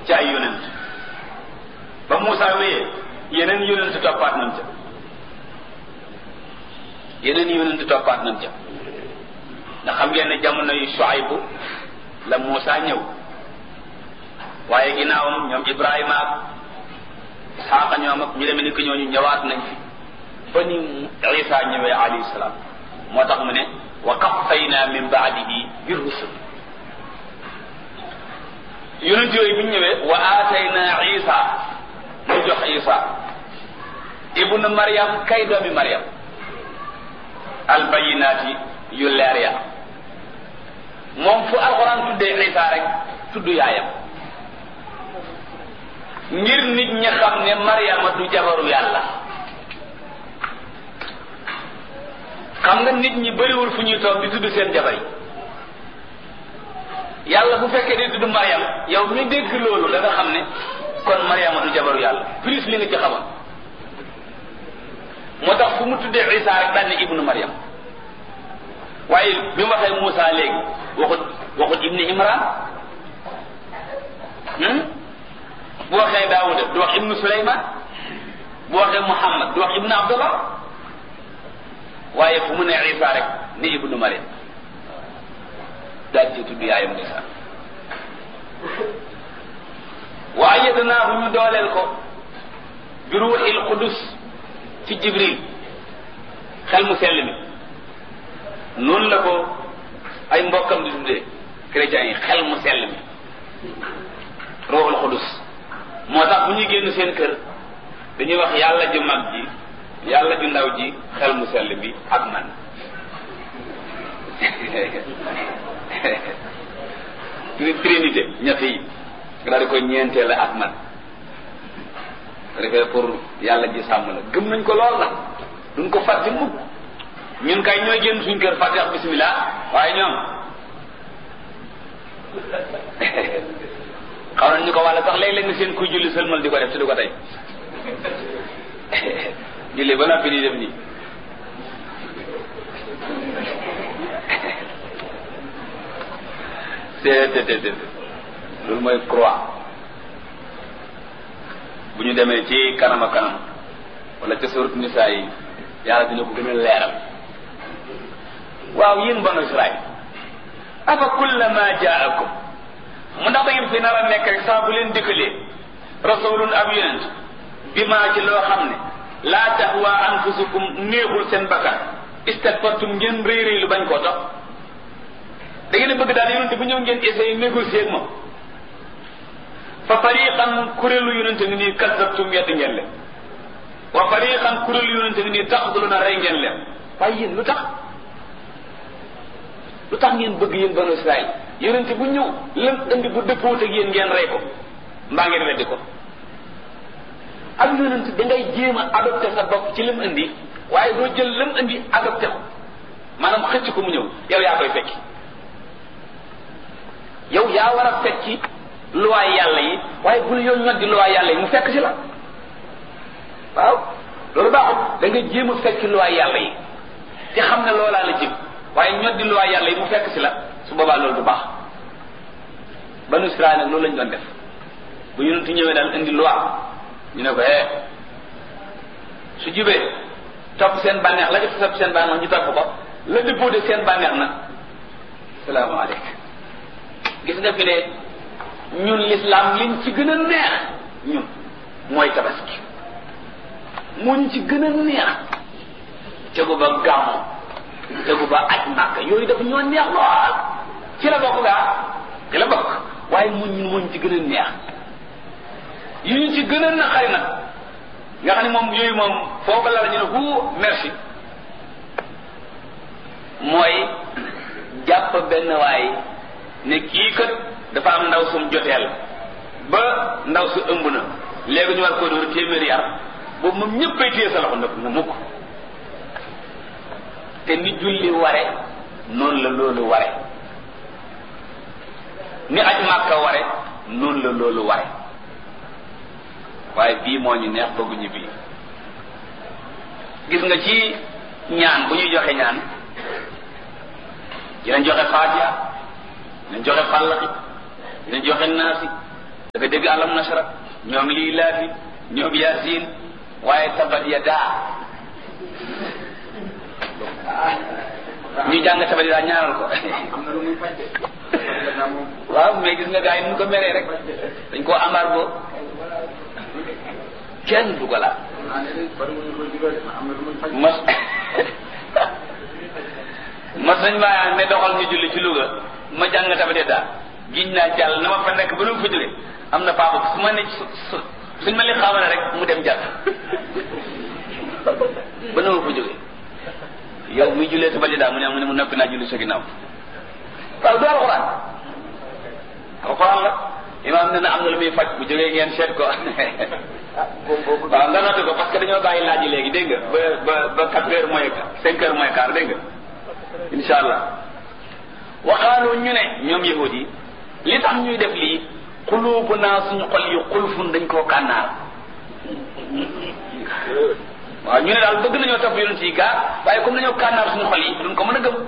ci ay yonent ba Moussa wéyee yeneen yonent toppaat nañ ca yeneen yonent toppaat nañ ca ndax xam ngeen ne jamono yu Shuaybu la Moussa ñëw waaye ginnaawam ñoom Ibrahima ak Isxaaqa ñoom ak ñu demee ni ko ñooñu ñëwaat nañ fi ba ni Isa ñëwee alayhi salaam moo tax mu ne wa qaffayna min baadihi bi rusul yonent yooyu bi ñu ñëwee wa aatayna Isa ñu jox Isa ibnu Maryam kay doomi Maryam albayinaati yu leer ya moom fu alxuraan tuddee Isa rek tudd yaayam ngir nit ñi xam ne Maryama du jabaru yàlla xam nga nit ñi bëriwul fu ñuy toog di tudd seen jabar yi yàlla bu fekkee di tudd Maryam yow mi dégg loolu da nga xam ne kon Maryama du jabaru yàlla plus li nga ci xamoon moo tax fu mu tuddee Isa rek daan ne ibnu Maryam waaye bi mu waxee Moussa léegi waxut waxut ibni Imran bu waxee Daawuda du wax ibnu Suleyman bu waxee Muhammad du wax ibnu Abdullah waaye fu mu ne Isa rek ni ibnu Maryam daal ci tudd yaayam Isa wa ayyadnaahu ñu dooleel ko bi ruuxil qudus ci Jibril xel mu sell mi noonu la ko ay mbokkam di tuddee chrétiens yi xel mu sell mi ruuxul qudus moo tax bu ñuy génn seen kër dañuy wax yàlla ju mag ji yàlla ju ndaw ji xel mu sell bi ak man trinité ñett yi nga daal di koy ñeenteel la ak man refee pour yàlla ji sàmm la gëm nañ ko lool nag duñ ko fàtte mukk ñun kay ñooy génn suñ kër fàtte wax bismillah waaye ñoom xaw nañ ñu ko wàlla sax léeg-léeg nga seen kuy julli sëlmal di ko def te du ko tey julli ba noppi di def nii téetéetéet loolu mooy croix bu ñu demee ci kanam a kanam wala ca surat nisaa yi yàlla dina ko gën a leeral waaw yéen banu Israël afa kullama jaakum mu ndax da ngeen fi nar a nekk rek saa bu leen dëkkalee rasulun ab yonent bi maa ci loo xam ne laa tahwa anfusukum néexul seen bakkan istakbartum ngeen rëy rëy lu bañ koo topp da ngeen a bëgg daal yonente bu ñëw ngeen essayé négocier ak moom fa fariqan kuréelu yonente ngi nii kazzabtum wedd ngeen leen wa fariqan kuréelu yonente ngi nii taqtuluna rey ngeen leen waaye yéen lu tax lu tax ngeen bëgg yéen banu Israël yonente bu ñëw lam indi bu dëppoot ak yéen ngeen rey ko mbaa ngeen weddi ko ak yonente da ngay jéem a adopté sa bopp ci lam indi waaye doo jël lam indi adopté ko maanaam xëcc ko mu ñëw yow yaa koy fekki yow yaa war a fekki luwaay yàlla yi waaye bul yow ñoddi luwaay yàlla yi mu fekk si la waaw loolu baaxul da nga jéem a fekki luwaay yàlla yi te xam ne loolaa la jëm waaye ñoddi luwaay yàlla yi mu fekk si la su boobaa loolu du baax banu Israel nag loolu lañ doon def bu yonentu ñëwee daal indi loi ñu ne ko eh su jubee topp seen bànneex la def topp seen bànneex ñu topp ko la dëppoo de seen bànneex nag salaamaaleykum gis nga fi ne ñun l'islam liñ ci gën a neex ñun mooy tabaski muñ ci gën a neex tegu ba gàmmo tegu ba aj màkk yooyu dafa ñoo neex lool ci la bokk gaa ci la bokk waaye muñ ñun muñ ci gën a neex yu ñu ci gën a naqari nag nga xam ne moom yooyu moom foofu la la ñu ne hu merci mooy jàpp benn waay ne kii kat dafa am ndaw sum joteel ba ndaw su ëmb na léegi ñu war ko dóor téeméeri yar boobu moom ñëppay téye sa loxo nag mu mukk te ni julli ware noonu la loolu ware ni aj màkka ware noonu la loolu ware waaye bii moo ñu neex bëgguñu bii gis nga ci ñaan bu ñuy joxe ñaan dinañ joxe faatiha dinañ joxe fàllaxi dinañ joxe naasi nga dégg alam nasara ñoom lii laafi ñoom yaasin waaye tabat ya daa ñu jàng tabat ya daa ñaanal ko waaw mais gis nga gars yi nu ko meree rek dañ koo embargo kenn du ko laal mas mas nañ maa ne doxal ñu julli ci Louga ma jàng tabat daa giñ naa jàll na ma fa nekk ba nu mu fa jóge am na papa su ma ne su suñ ma li xaamale rek mu dem jàll ba nu ma fa jóge yow muy jullee tabat daa mu ne mu ne mu noppi naa julli sa ginnaaw waaw du alxuraan alxuraan la imaam ne na am na lu muy faj bu jógee ngeen seet ko waaw nga noté ko parce que dañoo bàyyi laaj yi léegi dégg nga ba ba ba quatre heures moins cinq heures moins quart dégg nga insha allah waxaaloo ñu ne ñoom yahudi yi li tax ñuy def lii xuluubu naa suñu xol yi xulfun dañ koo kànnaar waaw ñu ne daal bëgg nañoo topp yonent yi gaa waaye comme dañoo kànnaar suñu xol yi duñ ko mën a gëm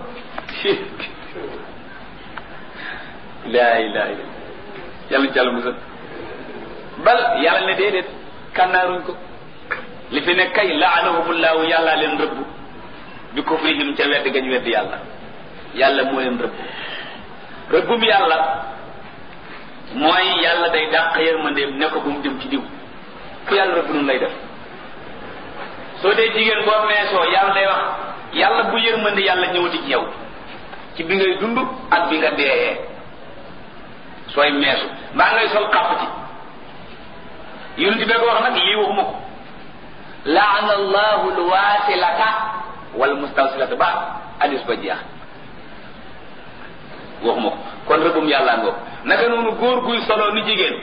laa ilaha illa yàlla ci yàlla musal bal yàlla ne déedéet kànnaaruñ ko li fi ne kay laanahumullahu yàlla leen rëbb bi kufrihim ca wedd gañ wedd yàlla yàlla moo leen rëbb rëbbum yàlla mooy yàlla day dàq yërmandeem ne ko bu mu jëm ci diw ku yàlla rëbb nun lay def soo dee jigéen boo meesoo yàlla day wax yàlla bu yërmande yàlla ñëwati ci yow ci bi ngay dund ak bi nga deeyee sooy meesu mbaa ngay sol xàpp ci yonent bi ko wax nag lii waxuma ko laana allahu alwasilata wal mustawsilata ba hadis ba jeex waxuma ko kon rëbbum yàlla ngoo naka noonu góor guy solo ni jigéen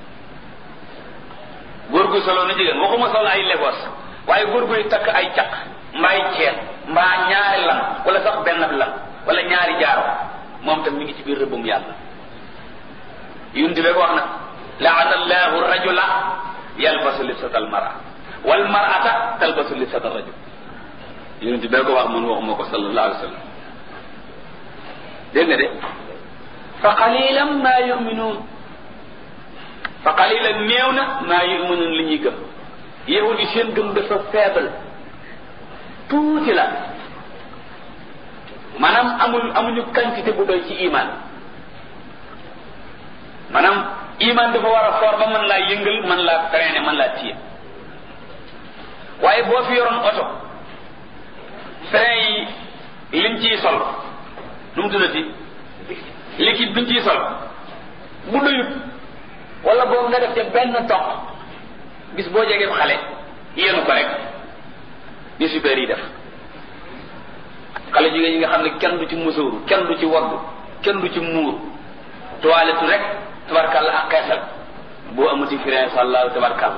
góor guy solo ni jigéen waxuma solo ay legos waaye góor guy takk ay caq mbaay ceet mbaa ñaari lam wala sax benn lam wala ñaari jaaro moom tam mi ngi ci biir rëbbum yàlla yonent bi ko wax nag laana allahu rajula yalbasu libsata almara wal marata talbasu libsata rajul yonent bi ko wax man waxuma ko sallallahu alayhi wa sallam dégg nga de fa qalilan ma yuminuun fa qalilan néew na maa yuminuun li ñuy gëm yahud yi seen gëm dafa faible tuuti la maanaam amul amuñu quantité bu doy ci iman maanaam iman dafa war a foor ba mën laa yëngal mën laa freiner mën laa téye waaye boo fi yoroon oto frein yi liñ ciy sol nu mu tuddati liquide biñ ciy sol bu doyut wala boobu nga def ca benn toq bis boo jegee xale yéenu ko rek ni super yi def xale jigéen ñi nga xam ne kenn du ci musóoru kenn du ci waddu kenn du ci muur toilette rek tabarkàlla ak xeesal boo amuti frein sallahu tabarkàlla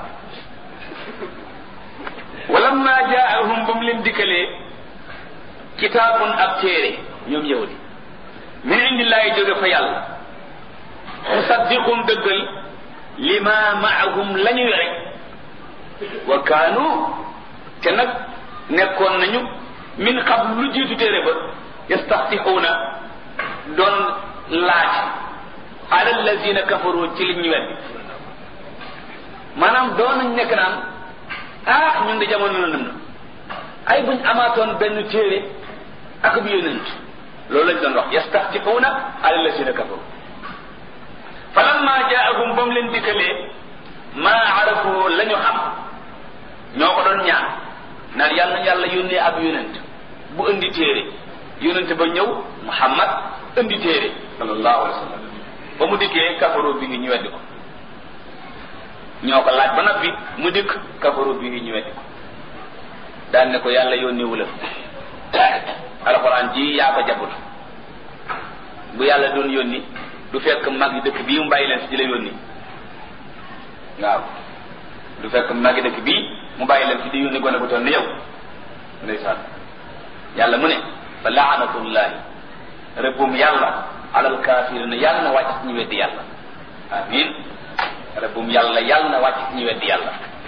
walamma jaahum ba mu leen dikkalee kitaabun ab téere ñoom yahudi min indillahi jóge fa yàlla musaddiqum dëggal lima maahum la ñu yore wa kaanu te nag nekkoon nañu min qabl lu jiitu téere ba yastaftixuuna doon laaj ala allazina kafaru ci li ñu weddi maanaam doon nañ nekk naan ah ñun de jamono na na ay buñ amaatoon benn téere ak bu yonent loolu lañ doon wax yastaftixuuna ala allazina kafaru falamma jaahum ba mu leen dikkalee maa arafu la ñu xam ñoo ko doon ñaan naan yàlla na yàlla yónnee ab yonent bu indi téere yonent ba ñëw muhammad indi téere sallallahu alayhi wa sallam ba mu dikkee kafaru bi ñu weddi ko ñoo ko laaj ba noppi mu dikk kafaru bi ñu weddi ko daan ne ko yàlla yónneewu la alxuraan ji yaa ko jabut bu yàlla doon yónni du fekk mag yi dëkk bii mu bàyyi leen fi di la yónni waaw du fekk mag yi dëkk bii mu bàyyi leen fi di yónni gone bu toll ni yow ndeysaan yàlla mu ne fa laanatullahi rëbbum yàlla alal kaafirina yàlla na wàcc ci ñu weddi yàlla amin rëbbum yàlla yàlla na wàcc ci ñu weddi yàlla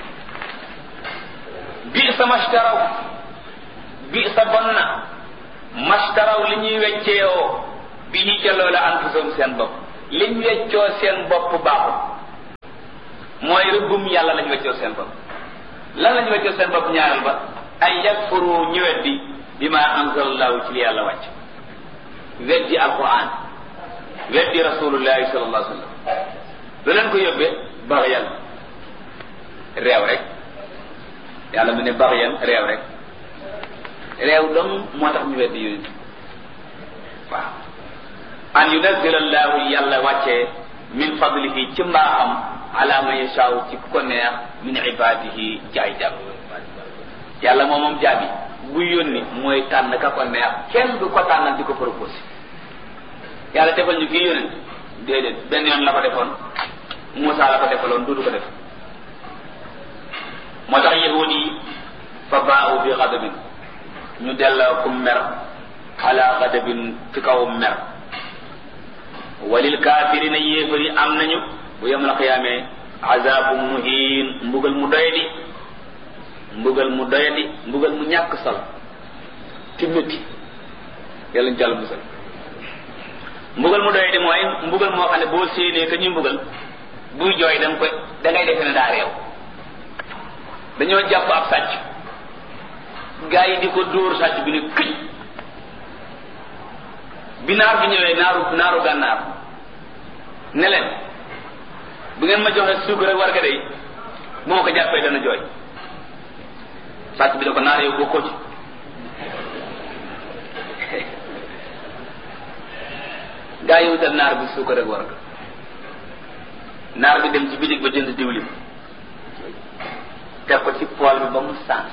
bi sa mashtaraw bi sa bon na mashtaraw li ñuy wecceewoo bi ñu ca loola anfusum seen bopp liñ weccoo seen bopp baaxul mooy rëbbum yàlla lañu weccoo seen bopp lan lañu weccoo seen bopp ñaareel ba ay yakfuru ñu weddi bi ma anzalallahu ci li yàlla wàcc weddi alquran weddi rasulullahi sallallahu alayhi wa sallam lu leen ko yóbbee baxyan réew rek yàlla mu ne baxyan réew rek réew dong moo tax ñu weddi yonent waaw an yunazzila allahu yàlla wàccee min fadlihi ci mbaaxam ala man yashaaw ci ku ko neex min ibadihi jaay jàmm yàlla moom moom jaabi bu yónni mooy tànn ka ko neex kenn du ko tànnal di ko proposé yàlla defal ñu kii yónent déedéet benn yoon la ko defoon Moussa la ko defaloon du du ko def moo tax yahud yi fa baaxu bi xadabin ñu delloo ku mer ala xadabin ci kaw mer walil kaafirina yéefari am nañu bu yemal xiyaamee azabu muhin mbugal mu doyadi mbugal mu doyadi mbugal mu ñàkk solo ci métti yàlla ñu jàll musal mbugal mu doyadi mooy mbugal moo xam ne boo séenee ka ñuy mbugal buy jooy da nga koy da ngay defe ne daa réew dañoo jàpp ab sàcc gaa yi di ko dóor sàcc bi ne këj bi naar bi ñëwee naaru naaru gànnaar ne leen bu ngeen ma joxe suukar ak warga day bu ma ko jàppee dana jooy sàcc bi da ko naar yow bokkoo ci gaa yi wutal naar bi suukar ak warga naar bi dem ci bitig ba jënd diwlin teg ko ci pool bi ba mu sànq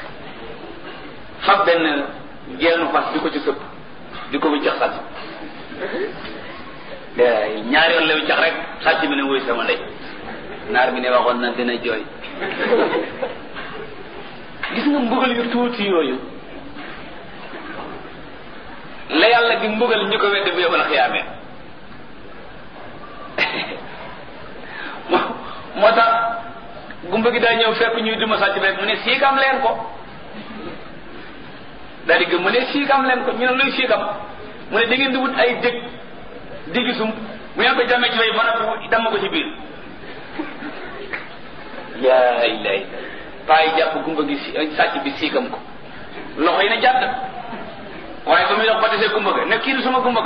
fab benn geenu fas di ko ci sëpp di ko wiccax sàcc ñaari yoon la wiccax rek sàcc bi ne wuy sama ndey naar bi ne waxoon na dina jooy gis nga mbugal yu tuuti yooyu la yàlla di mbugal ñu ko wedde bu yomal xiyaamee moo tax gumba gi daa ñëw fekk ñuy duma sàcc rek mu ne siikam leen ko daal di gëm mu ne siikam leen ko ñu ne luy siikam mu ne da ngeen di wut ay dëkk diggi sum bu ngeen ko jàmmee ci fay ba noppi damm ko ci biir yaa ilay paa yi jàpp gumba gi sàcc bi siikam ko loxo yi ne jàdd waaye ba muy dox ba desee gumba ga ne kii du sama gumba ga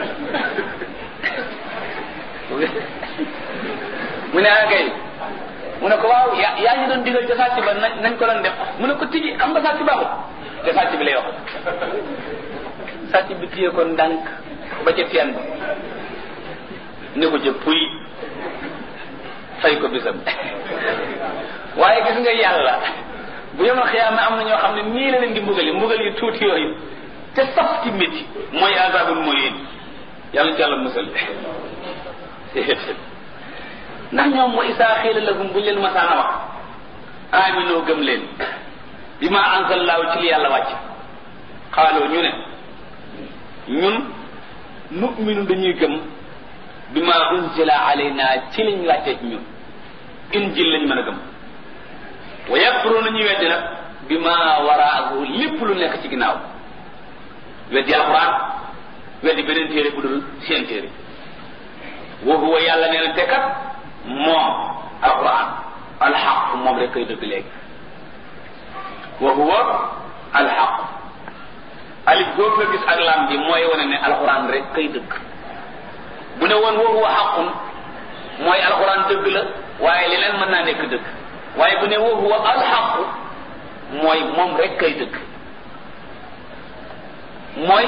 mu ne ah kay mu ne ko waaw yaa yaa ñu doon digal ca sàcc ba nañ ko doon def mu ne ko tiji xam nga sàcc baaxul te sàcc bi lay wax sàcc bi téye ko ndànk ba ca teen ba ne ko ca puy fay ko bisam waaye gis nga yàlla bu yemal xiyaama am na ñoo xam ne nii la leen di mbugali mbugal yu tuuti yooyu te saf ci métti mooy azabul muhin yàlla ci yàlla musal ndax ñoom wa isaa xiila lahum buñ leen masaana wax aminoo gëm leen bi ma anzallaahu ci li yàlla wàcc xaaloo ñu ne ñun nu'minu dañuy gëm bi ma unzila alayna ci liñ wàccee ci ñun injil lañ mën a gëm wa yakfuruna ñuy weddi nag bi ma waraahu lépp lu nekk ci ginnaaw weddi alquran weddi beneen téere bu dul seen téere wa huwa yàlla nee na te kat moom alquran alxaq moom rek koy dëgg léegi wa huwa alxaq alif boobu nga gis ak lam bi mooy wane ne alquran rek koy dëgg bu ne woon wa huwa xaqun mooy alquran dëgg la waaye leneen mën naa nekk dëgg waaye bu ne wa huwa alxaq mooy moom rek koy dëgg mooy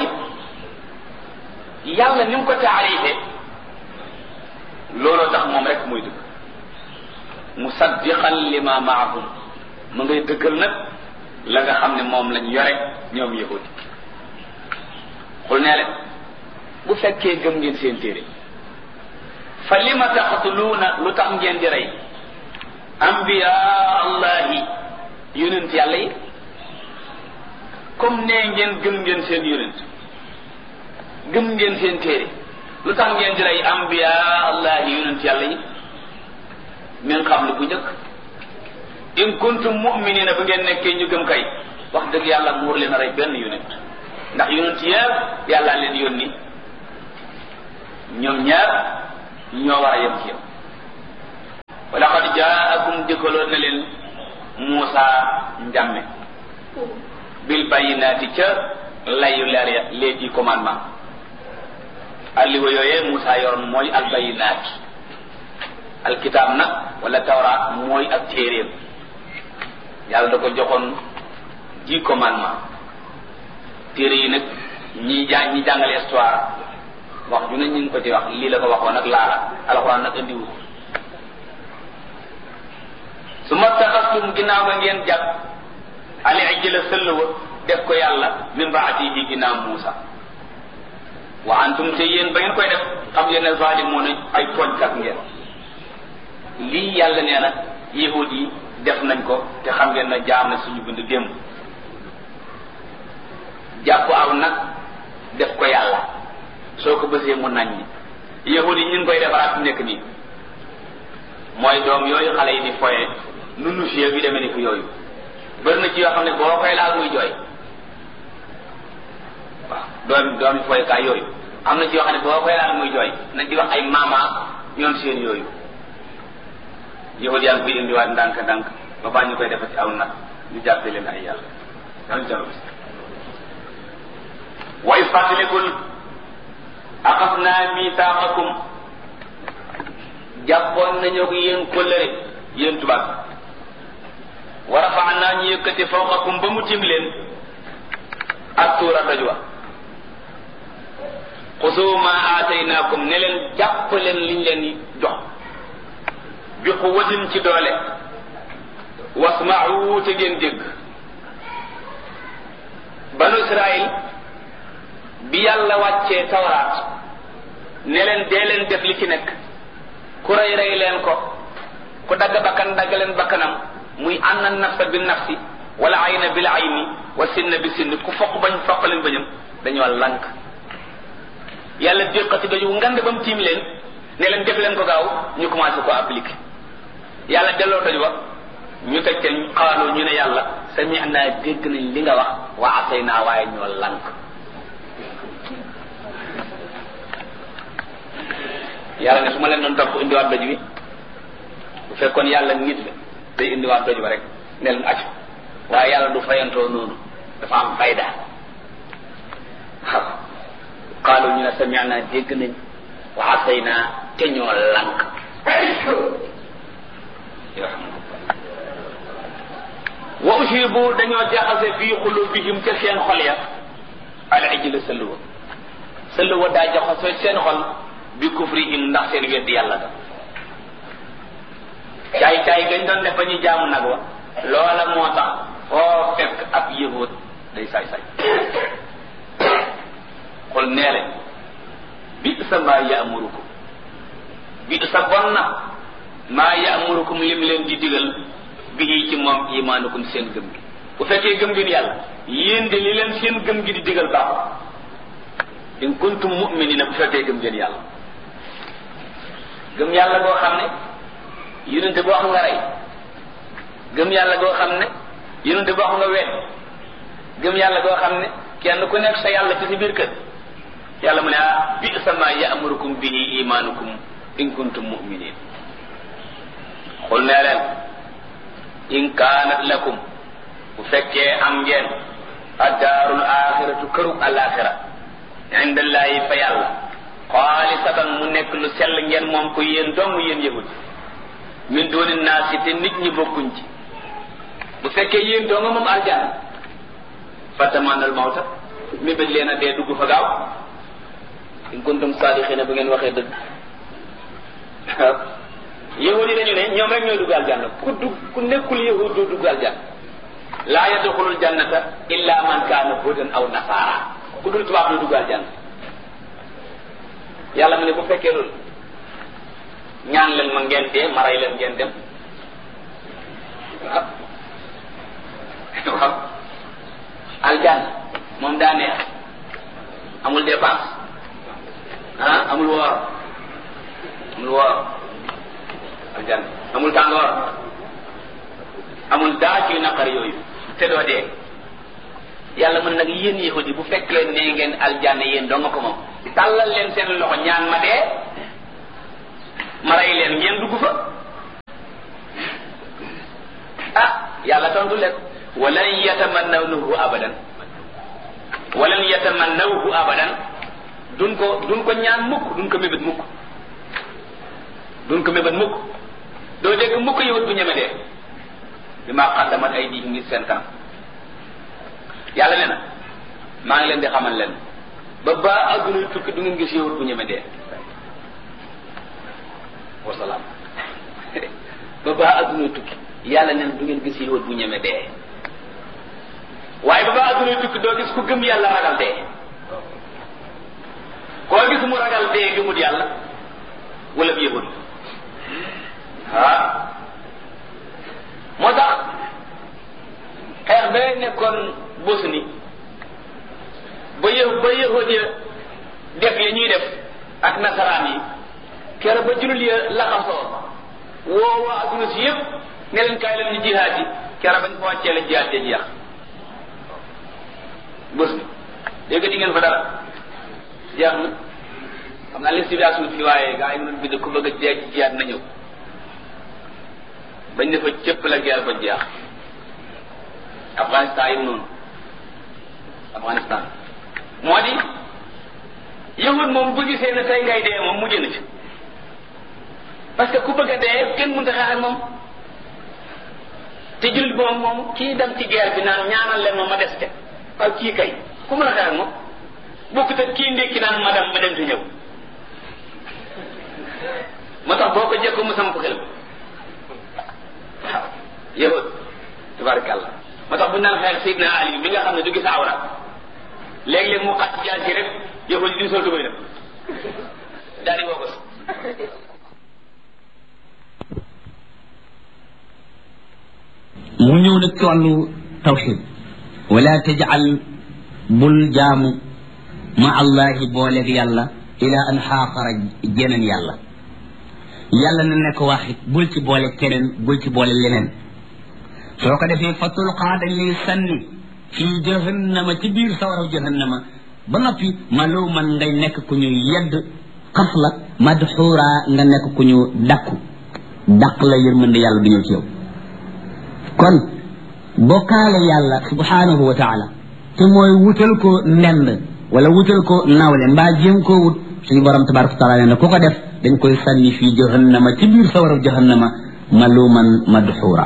yàlla ni mu ko taarife looloo tax moom rek mooy dëgg musaddiqan lima maahum mu ngay dëggal nag la nga xam ne moom lañ yore ñoom yahudi xul nee leen bu fekkee gëm ngeen seen téere fa lima taqtuluuna lu tax ngeen di rey ambiya allahi yonent yàlla yi comme nee ngeen gëm ngeen seen yonent gëm ngeen seen téere lu tax ngeen di rey ambiya allahi yonent yàlla yi min xam lu bu njëkk in kuntum mu'minina bu ngeen nekkee ñu gëm kay wax dëgg yàlla mu war leen a rey benn yonent ndax yonent yëpp yàlla leen yónni ñoom ñaar ñoo war a yem ci yow wa laqad dikkaloon na leen Muusa njàmme bil bayyinaati ca layu leer ya les dix commandements alliwa yooyee Muusa yoroon mooy al bayyinaat alkitaab nag wala tawraat mooy ak téeréem yàlla da ko joxoon dix commandements téere yi nag ñi jàng ñi jàngale histoire wax ju ne ñu ngi ko ci wax lii la ko waxoon ak laala alxuraan nag andiwu su ma taxastum ginnaaw nga ngeen jàpp ali ijla sëll wa def ko yàlla min baatihi ginnaaw Muusa wa antum te yéen ba ngeen koy def xam ngeen ne zalimoon ay tooñkat ngeen lii yàlla nee na yahud yi def nañ ko te xam ngeen na jaar na suñu bind démb jàpp aw nag def ko yàlla soo ko bësee mu nañ ñi yahud yi ñu ngi koy defaraat nekk nii mooy doom yooyu xale yi di foye nunu fie bi demee ni ko yooyu bëri na ci yoo xam ne boo koy laal muy jooy waaw doom doomi foykaay yooyu am na ci yoo xam ne boo koy laal muy jooy nañ di wax ay mama ñoom seen yooyu yahud yaa ngi koy indiwaat ndànk ndànk ba baa ñu koy defati aw nag ñu jàppe leen ay yàlla yàlla jalo bis wa is fàttalikul axasnaa misaaqakum jàppoon nañu ko yéen kóllëre yéen tubaab wa rafaanaa ñu yëkkati fawqakum ba mu tim leen ak tuura doj wa xusuu ma aataynaakum ne leen jàpp leen liñ leen jox bi quwwatin ci doole wasma'u te ngeen dégg banu Israël bi yàlla wàccee tawraat ne leen dee leen def li ci nekk ku rey rey leen ko ku dagg bakkan dagg leen bakkanam muy anna nafsa bi nafsi wala ayna bil ayni wa sinna bi sinn ku foq bañ foq leen bañam dañoo lank yàlla déqati doju ngand ba mu tiim leen ne leen def leen ko gaaw ñu commencé ko appliquer yàlla delloo doj ba ñu teg ca xawaaloo ñu ne yàlla sami naa dégg nañ li nga wax wa asay naa waaye ñoo lank yàlla ne su ma leen doon topp indiwaat doj wi bu fekkoon yàlla nit la day indiwaat doj ba rek ne leen accu waaye yàlla du fayantoo noonu dafa am fayda waaw xaalu ñu ne sami'na dégg nañ wa asayna te ñoo lank wa ushibu dañoo jaxase fii xulubihim ca seen xol ya al ijla sëlluwa sëlluwa daa jaxase seen xol bi kufrihim ndax seen weddi yàlla da caay caay gañ doon def ba ñu jaamu nag wa loola moo tax foo fekk ab yahud day saay saay xol nee leen bi sa maa yaamurukum bi sa bon na maa yaamurukum lim leen di digal bi ci moom imaanukum seen gëm gi bu fekkee gëm ngeen yàlla yéen de li leen seen gëm gi di digal baaxul in kuntum mu'minina bu fekkee gëm ngeen yàlla gëm yàlla goo xam ne yonente boo xam nga rey gëm yàlla goo xam ne yonente boo xam nga wet gëm yàlla goo xam ne kenn ku nekk sa yàlla ci si biir kër yàlla mu ne ah bi sama ya'murukum bihi imaanukum in kuntum mu'minin xul nee leen in kaanat lakum bu fekkee am ngeen addaarul axiratu kërug alaxira indallahi fa yàlla xaalisatan mu nekk lu sell ngeen moom ko yéen dong yéen yahud min dooni naasi te nit ñi bokkuñ ci bu fekkee yéen dong moom aljana fatamanal mawta mi bëgg leen a dee dugg fa gaaw in kuntum saadiqina bu ngeen waxee dëgg yahud yi dañu ne ñoom rek ñooy dugg aljanna ku dugg ku nekkul yahud du dugg aljanna laa yadxulul jannata illa man kaana hudan aw nasaara ku dul tubaab du dugg aljanna yàlla mu ne bu fekkee loolu ñaan leen ma ngeen dee ma rey leen ngeen dem waaw waaw aljanna moom daa neex amul dépense ah amul woor amul woor aljanna amul tàngoor amul daa ciy naqar yooyu te doo dee yàlla mën nag yéen yahudi bu fekkee ne ngeen aljanna yéen doo nga ko moom tàllal leen seen loxo ñaan ma dee ma rey leen ngeen dugg fa yàlla tontu leen walan yatamannawnahu abadan walan yatamannawhu abadan duñ ko duñ ko ñaan mukk duñ ko mébét mukk duñ ko mébét mukk doo dégg mukk yowut bu ñeme dee bi maa xaddamat ay diim ngir seen kanam yàlla nee na maa ngi leen di xamal leen ba ba adduna tukki du ngeen gis yowut bu ñeme dee wasalaam ba ba adduna tukki yàlla neen du ngeen gis yowut bu ñeme dee waaye ba ba adduna tukki doo gis ku gëm yàlla ragal dee koo gis mu ragal dee gëmut yàlla wala bi yahud ah moo tax xeex ba nekkoon Bosnie ba yë ba yahud ya def yi ñuy def ak nasaraan yi kere ba julul ya laxasoo woo waa adduna si yëpp ne leen kaay leen ñu jihaad yi kere bañ ko wàccee la jihaad ya jeex Bosnie dégg di ngeen fa dara jeex na xam naa leen civilisation fi waaye gaa yi mënoon bind ku bëgg a jeex ci jiyaat na ñëw bañ ne fa cëpp la guerre ba jeex Afghanistan yi noonu Afghanistan moo di yahud moom bu gisee ne tey ngay dee moom mujj na ci parce que ku bëgg a dee kenn mënta xeex ak moom te jullit moom moom kii dem ci guerre bi naan ñaanal leen ma ma des ca waaw kii kay ku mën a xeex ak moom bokkut ak kii ndékki naan ma dem ma dem te ñëw moo tax boo ko jekko mu samp xel waaw yahud tabarakallah moo tax bu ñu naan xeex Seydina Ali bi nga xam ne du gis awra léeg-léeg mu xat jaar ci rek yahud yi duñ sol tubay dem daal di woo ko mu ñëw nag ci wàllu tawxid wala tajal bul jaamu ma allahi booleeg yàlla ila an xaaxara jeneen yàlla yàlla na nekk waxit bul ci boole keneen bul ci boole leneen soo ko defee fa tulqaa dañ lay sànni fii jahannama ci biir sawaraw jahannama ba noppi maluman ngay nekk ku ñu yedd xas la madxuura nga nekk ku ñu dakku daq la yërmande yàlla du ñëw ci yow kon bokkaale yàlla subhanahu wa taala te mooy wutal ko ndend wala wutal ko nawle mbaa jéem koo wut suñu borom tabaraka wa taala nee na ku ko def dañ koy sànni fii jahannama ci biir sawaraw jahannama maluman madxuura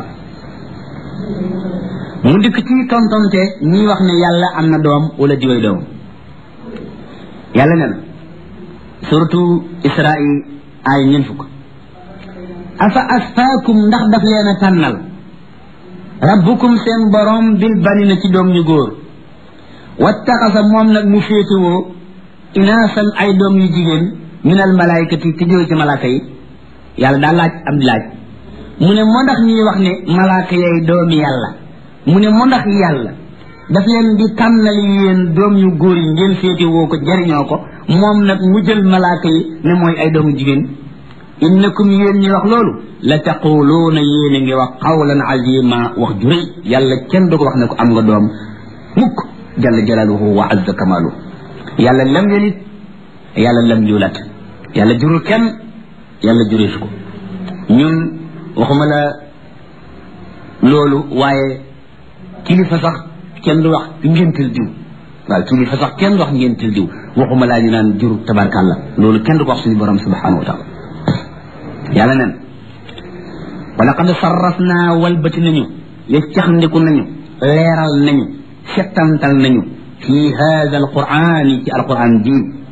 mu dikk ci tontonte ñi wax ne yàlla am na doom wala diway doom yàlla nee na surtout israil ay ñeen fukk afa asfaakum ndax daf leen a tànnal rabbukum seen borom bil banina ci doom ñu góor wattaxasa moom nag mu féetewoo inaasan ay doom yu jigéen minal malaayikati te jóge ci malaaka yi yàlla daal laaj am laaj mu ne moo ndax ñuy wax ne malaaka yay doomi yàlla mu ne moo ndax yàlla daf leen di tànnal yéen doom yu góor yi ngeen féetewoo ko jariñoo ko moom nag mu jël malaaka yi ne mooy ay doomu jigéen innakum yéen ñi wax loolu la taquluuna yéen a ngi wax qawlan azima wax ju rëy yàlla kenn du ko wax ne ko am nga doom mukk jalla jalaaluhu wa azza kamaalu yàlla lam yelit yàlla lam yulat yàlla jurul kenn yàlla jureef ko ñun waxuma la loolu waaye kilifa sax kenn du wax ngéntal diw waaw kilifa sax kenn du wax ngéntal diw waxuma laa ñu naan jur tabarkàlla loolu kenn du ko wax suñu borom subhanahu wa taala yàlla nen wala qad sarrafna walbati nañu yeccaxndiku nañu leeral nañu settantal nañu fi hada alqurani ci alquran ji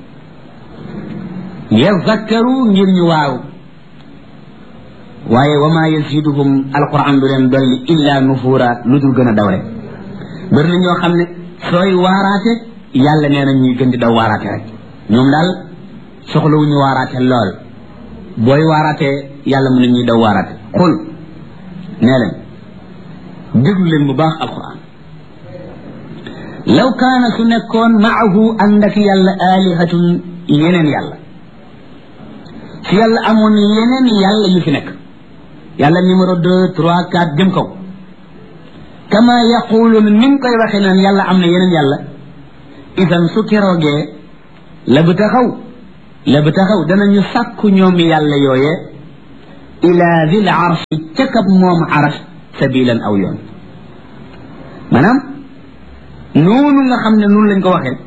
yazakkaru ngir ñu waaw waaye wa ma yaziduhum alquran du leen dolli illa nufura lu dul gën a daw rek bëri na ñoo xam ne sooy waaraate yàlla nee na ñuy gën di daw waaraate rek ñoom daal soxlawu ñu waaraate lool booy waaraatee yàlla mu ne ñuy daw waaraate xul nee leen déglu leen bu baax alquran law kaana su nekkoon maahu ànd ak yàlla alihatun yeneen yàlla su yàlla amoon yeneen yàlla yu fi nekk yàlla numéro deux trois quatre jëm kaw kama yaquluuna ni nga koy waxee naan yàlla am na yeneen yàlla isan su keroogee la bu taxaw la bu taxaw danañu sàkku ñoom yàlla yooye ila dil arshi ca kab moom arash sabilan aw yoon maanaam noonu nga xam ne noonu lañ ko waxee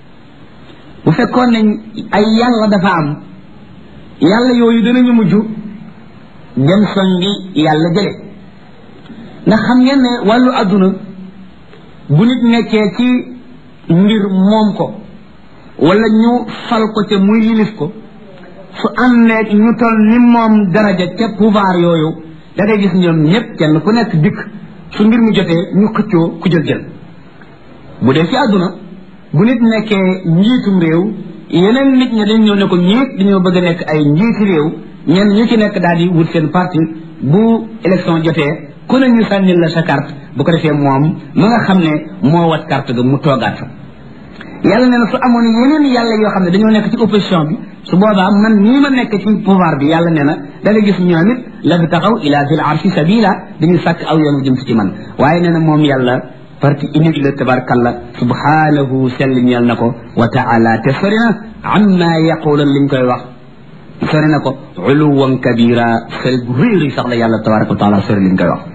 bu fekkoon ne ay yàlla dafa am yàlla yooyu danañu mujj dem songi yàlla jële ndax xam ngeen ne wàllu àdduna bu nit nekkee ci mbir moom ko wala ñu fal ko te muy yilif ko su àndeeg ñu toll ni moom daraja ca pouvoir yooyu da ngay gis ñoom ñëpp kenn ku nekk dikk su mbir mu jotee ñu xëccoo ku jël jël bu dee ci àdduna bu nit nekkee njiitum réew yeneen nit ñi dañ ñëw ne ko ñiit dañoo bëgg a nekk ay njiiti réew ñenn ñu ci nekk daal di wut seen parti bu élection jotee ku ne ñu sànnil la sa carte bu ko defee moom ma nga xam ne moo wat carte ga mu toogaat fa yàlla nee na su amoon yeneen yàlla yoo xam ne dañoo nekk ci opposition bi su boobaa man nii ma nekk ci pouvoir bi yàlla nee na da nga gis ñoom it la bi taxaw ila zil arshi sabila dañuy sàkk aw yoonu jëm si ci man waaye nee na moom yàlla parti unique la tabarkalla subhanahu sell ñeel na ko wa taala te sori na amma yaqulan liñ koy wax sori na ko uluwan kabira sori gu réeri sax la yàlla tabaraka wa taala sori liñ koy wax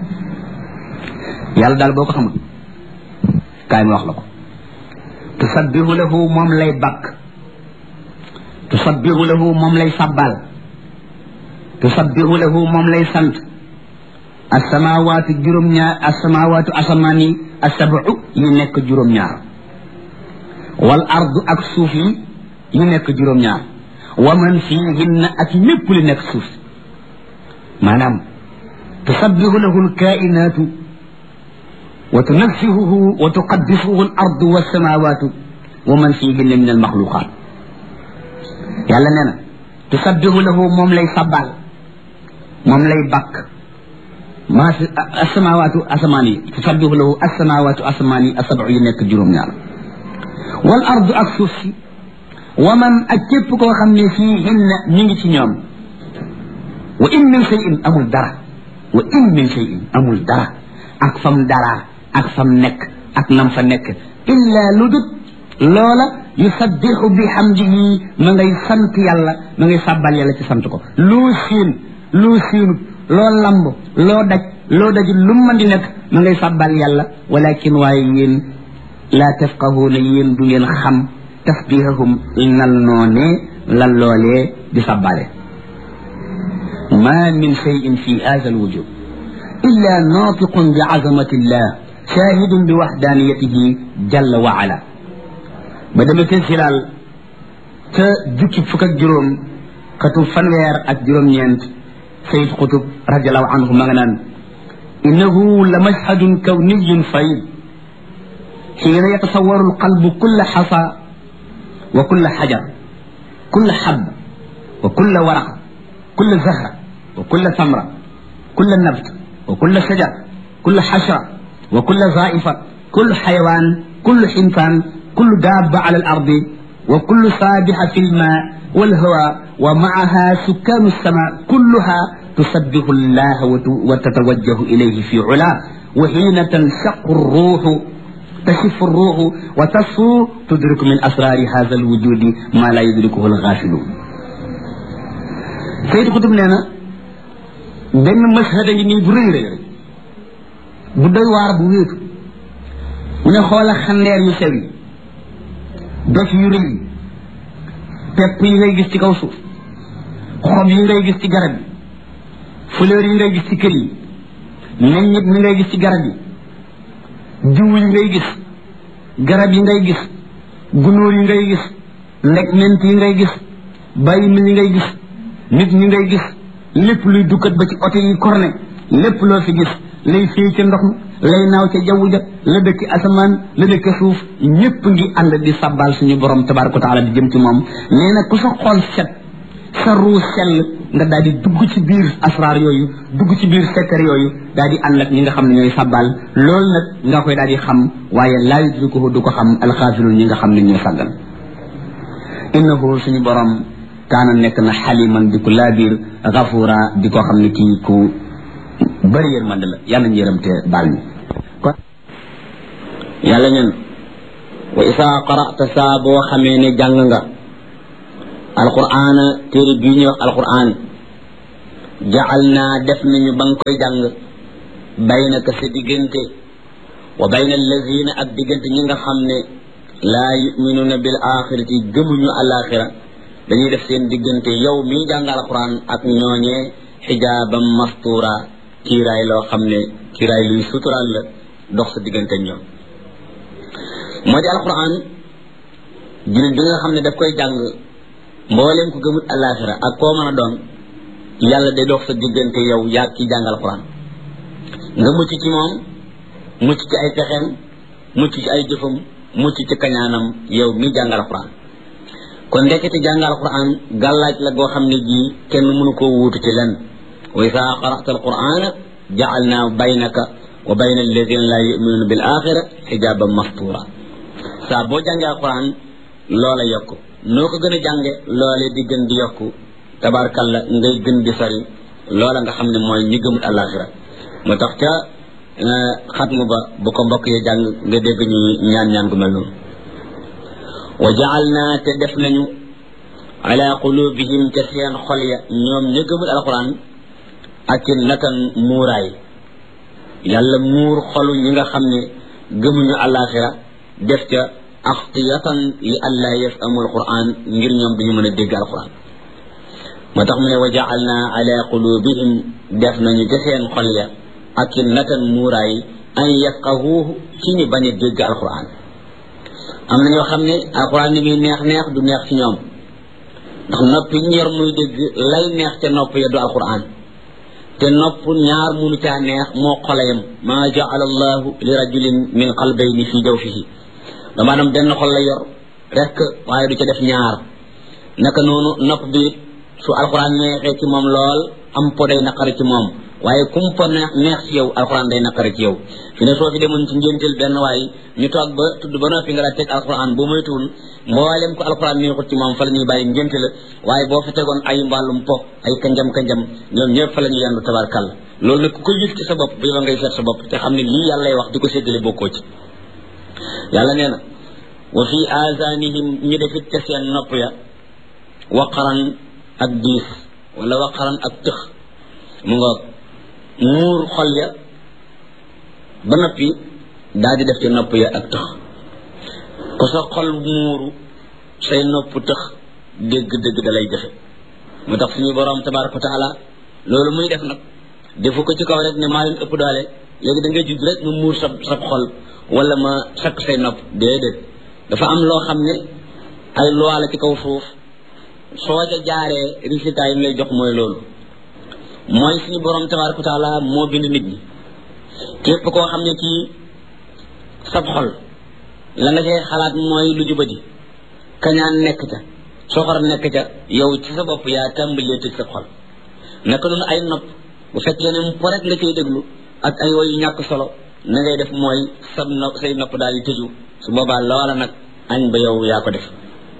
yàlla daal boo ko xamul kaay ma wax la ko tusabbihu lahu moom lay bakk tusabbihu lahu moom lay sabbal tusabbihu lahu moom lay sant asamawaatu juróom-ñaar asamawaatu asamaan yi asabu yi nekk juróom-ñaar wal ardu ak suuf yi yi nekk juróom-ñaar wa man fiihinna ak lépp li nekk suuf maanaam tusabbihu lahu alkainaatu wa tunaffihuhu wa tuqaddisuhu al ardu wassamawatu wa man fiihinna min almaxluqaat yàlla nee na tusabbihu lahu moom lay sabbal moom lay bakk maa fi asamawaatu asamaan yi tusabbihu lahu asamawaatu asamaan yi asabu yi nekk juróom-ñaar wal ardu ak suuf si wa man ak képp koo xam ne fiihinna ñu ngi ci ñoom wa in min cheyin amul dara wa in min cheyin amul dara ak fam dara ak fam nekk ak nam fa nekk illa lu dut loola yusabbixu bi hamdihi ma ngay sant yàlla ma ngay sàbbal yàlla ci sant ko loo siin loo siinut loo lamb loo daj loo dajul lu mën di nekk ma ngay sàbbal yàlla walakin waaye yéen laa tafqahuuna yéen du ngeen xam tasbihahum nal noonee lan loolee di sàbbale ma min cheyin fi hada alwujud illa natiqun bi azamati llah shahidun bi waxdaniyatihi jalla wa ala ba demee te silaal ca jukki fukk ak juróom xatu fanweer ak juróom-ñeent sayid xutub radiallahu anhu ma nga naan innahu la mashhadun kawniyun fayd xiina yatasawaru alqalbu kulla xasa wa kulla xajar kulla xab wa kulla waraq kulla zahra wa kulla samra kulla nabt wa kulla shajar kulla xashra wa kulla zaifa kullu xayawaan kullu xintaan kullu daaba ala al ardi wa kullu saabixa fi lma walhawa wa maaha sukkaanu sama kulluha tusabbihu allah wa tatawajjahu ilayhi fi ula wa xiina tanshaqu ruuxu tashifu ruuxu wa tasfu tudriku min asraari hada alwujudi ma la yudrikuhu alxaafiluun Sayid Xutub nee na benn mashhad a ngi nii bu rëy rëy rek bu doy waar bu wéetu mu ne xoola xandeer yu sew yi doj yu rëy yi pepp yi ngay gis ci kaw suuf xob yi ngay gis ci garab yi fleur yi ngay gis ci kër yi meññit mi ngay gis ci garab yi jiw yi ngay gis garab yi ngay gis gunóor yi ngay gis ndegment yi ngay gis bàyyi mi yi ngay gis nit ñi ngay gis lépp luy dukkat ba ci oto yi korne lépp loo fi gis lay fii ca ndox mi lay naaw ca jaww ja la dëkk asamaan la dëkk suuf ñépp ngi ànd di sabbal suñu borom tabaraka wa taala di jëm ci moom nee na ku sa xol set sa ruu sell nga daal di dugg ci biir asraar yooyu dugg ci biir sekkar yooyu daal di ànd ak ñi nga xam ne ñooy sabbal loolu nag nga koy daal di xam waaye laa yudrikuhu du ko xam alxaafiluun ñi nga xam ne ñoo sàggal innahu suñu borom kaana nekk na xaliman di ko laabiir gafuura di ko xam ne kii ku bëri yërmande la yàlla ñu yërëm te baal ñu kon yàlla ñen wa isaa qara'ta saa boo xamee ne jàng nga alquran téere bii ñuy wax alquran jacal naa def nañu ba nga koy jàng baynaka sa diggante wa bayna allazina ak diggante ñi nga xam ne laa yuminuuna bil axirati gëmuñu alaxira dañuy def seen diggante yow mii jàng alquran ak ñooñee xijaaban mastura kiiraay loo xam ne kiiraay luy suturaal la dox sa diggante ñoom moo di alquran jullit bi nga xam ne daf koy jàng mbooleem ko gëmut alaxira ak koo mën a doon yàlla day dox sa diggante yow yaa ki jàng alquran nga mucc ci moom mucc ci ay pexeem mucc ci ay jëfam mucc ci kañaanam yow mi jàng alquran kon ndekete jàng alquran gàllaaj la goo xam ne jii kenn mënu koo wuutu ci lenn wa isa qara'ta alqurana ja'alna baynaka wa bayna alladina la yuminuna bil axira xijaban mastura saa boo jàngee alquran loola yokku noo ko gën a jànge loole di gën di yokku tabarkalla ngay gën di sori loola nga xam ne mooy ñi gëmut alaxira moo tax ca xatmu ba bu ko mbokk yi jàng nga dégg ñu ñaan ñaan gu mel noonu wa jaalna te def nañu ala qulubihim ca seen xol ya ñoom ña gëmul alquran ak natan muuraay yàlla muur xolu ñi nga xam ne gëmuñu alaxira def ca axtiyatan li alla yafamu alquran ngir ñoom duñu mën a dégg alquran moo tax mu ne wa jaalna ala qulubihim def nañu ca seen xol ya ak natan muuraay an yafqahuuhu ci ñu bañ a dégg alquran am na ñoo xam ne alquran ni muy neex neex du neex ci ñoom ndax nopp yi ñu yor muy dégg lay neex ca nopp ya du alquran te nopp ñaar munu caa neex moo xolayam maa jaala allahu li rajulin min qalbayni fi jawfihi dama maanaam benn xol la yor rek waaye du ca def ñaar naka noonu nopp bi su alquran neexee ci moom lool am po day naqari ci moom waaye kum po neex neex ci yow alquran day naqari ci yow fi ne soo fi demoon ci ngénteel benn waay ñu toog ba tudd ba noppi nga la teg alquran boo moytuwul mboolem ko alquran neexut ci moom fa la ñuy bàyyi ngénte la waaye boo fa tegoon ay mbàllum po ay kanjam kanjam ñoom ñëpp fa la ñuy yandu tabarkàlla loolu nag ku ko yëg ci sa bopp bu yow ngay seet sa bopp te xam ne lii yàlla lay wax di ko séddale bokkoo ci yàlla nee na wa fi azanihim ñu defit ca seen nopp ya waqaran ak diis wala waqaran ak tëx mu nga muur xol ya ba noppi daal di def ci nopp ya ak tëx ku sa xol muuru say nopp tëx dégg-dégg da lay jafe moo tax suñu borom tabaraka wa taala loolu muy def nag defu ko ci kaw rek ne maa leen ëpp doole léegi da ngay judd rek mu muur sa sa xol wala ma sakk say nopp déedéet dafa am loo xam ne ay loi la ci kaw suuf soo ca jaaree résultat yi mu lay jox mooy loolu mooy suñu borom tabaraka wa taala moo bind nit ñi képp koo xam ne kii sab xol la nga cay xalaat mooy lu jubadi kañaan nekk ca soxor nekk ca yow ci sa bopp yaa tàmbalee tëj sa xol naka noonu ay nopp bu fekkee ne mu rek nga cay déglu ak ay woyu ñàkk solo na ngay def mooy sab nopp say nopp daal di tëju su boobaa loola nag añ ba yow yaa ko def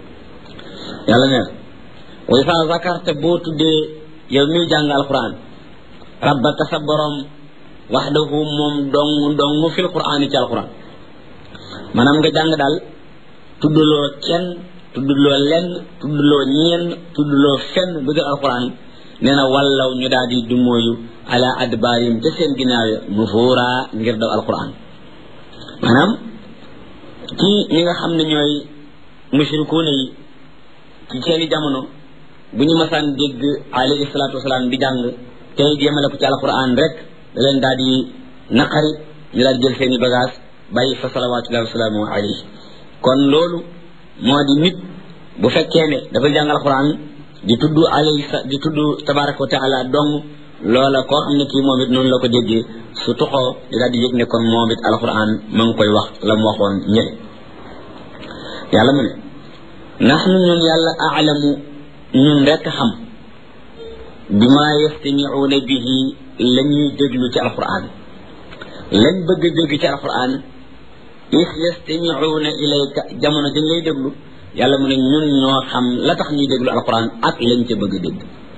yàlla nee wa isa zakarta boo tuddee yow miy jàng alquran rabbaka sa borom waxdahu moom dong dong fil quran ci alquran maanaam nga jàng daal tuddloo kenn tuddloo lenn tuddloo ñeen tuddloo fenn bëgg alquran nee na wallaw ñu daal di dumóoyu ala adbaarim ca seen ginnaaw ya nufuura ngir daw alquran maanaam ci ñi nga xam ne ñooy mushrikuuna yi ci seeni jamono bu ñu masaan dégg alayhi salaatu wasalaam di jàng tey jéemale ko ci alquran rek da leen daal di naqari ñu daal jël seeni bagage bàyyi fa salawatullahi wasalaamu alayhi kon loolu moo di nit bu fekkee ne dafa jàng alquran di tudd alayhi di tudd tabaraka wa taala dong loola koo xam ne kii moom it noonu la ko déggee su toxoo di daal di yëg ne kon moom it alquran ma ngi koy wax la mu waxoon ñële yàlla mu ne naxnu ñun yàlla aalamu ñun rekk xam bi ma yastamiuuna bihi la ñuy déglu ci alquran lañ bëgg a dégg ci alquran is yastamiuuna ilayka jamono dañ lay déglu yàlla mu ne ñun ñoo xam la tax ñuy déglu alquran ak lañ ca bëgg a dégg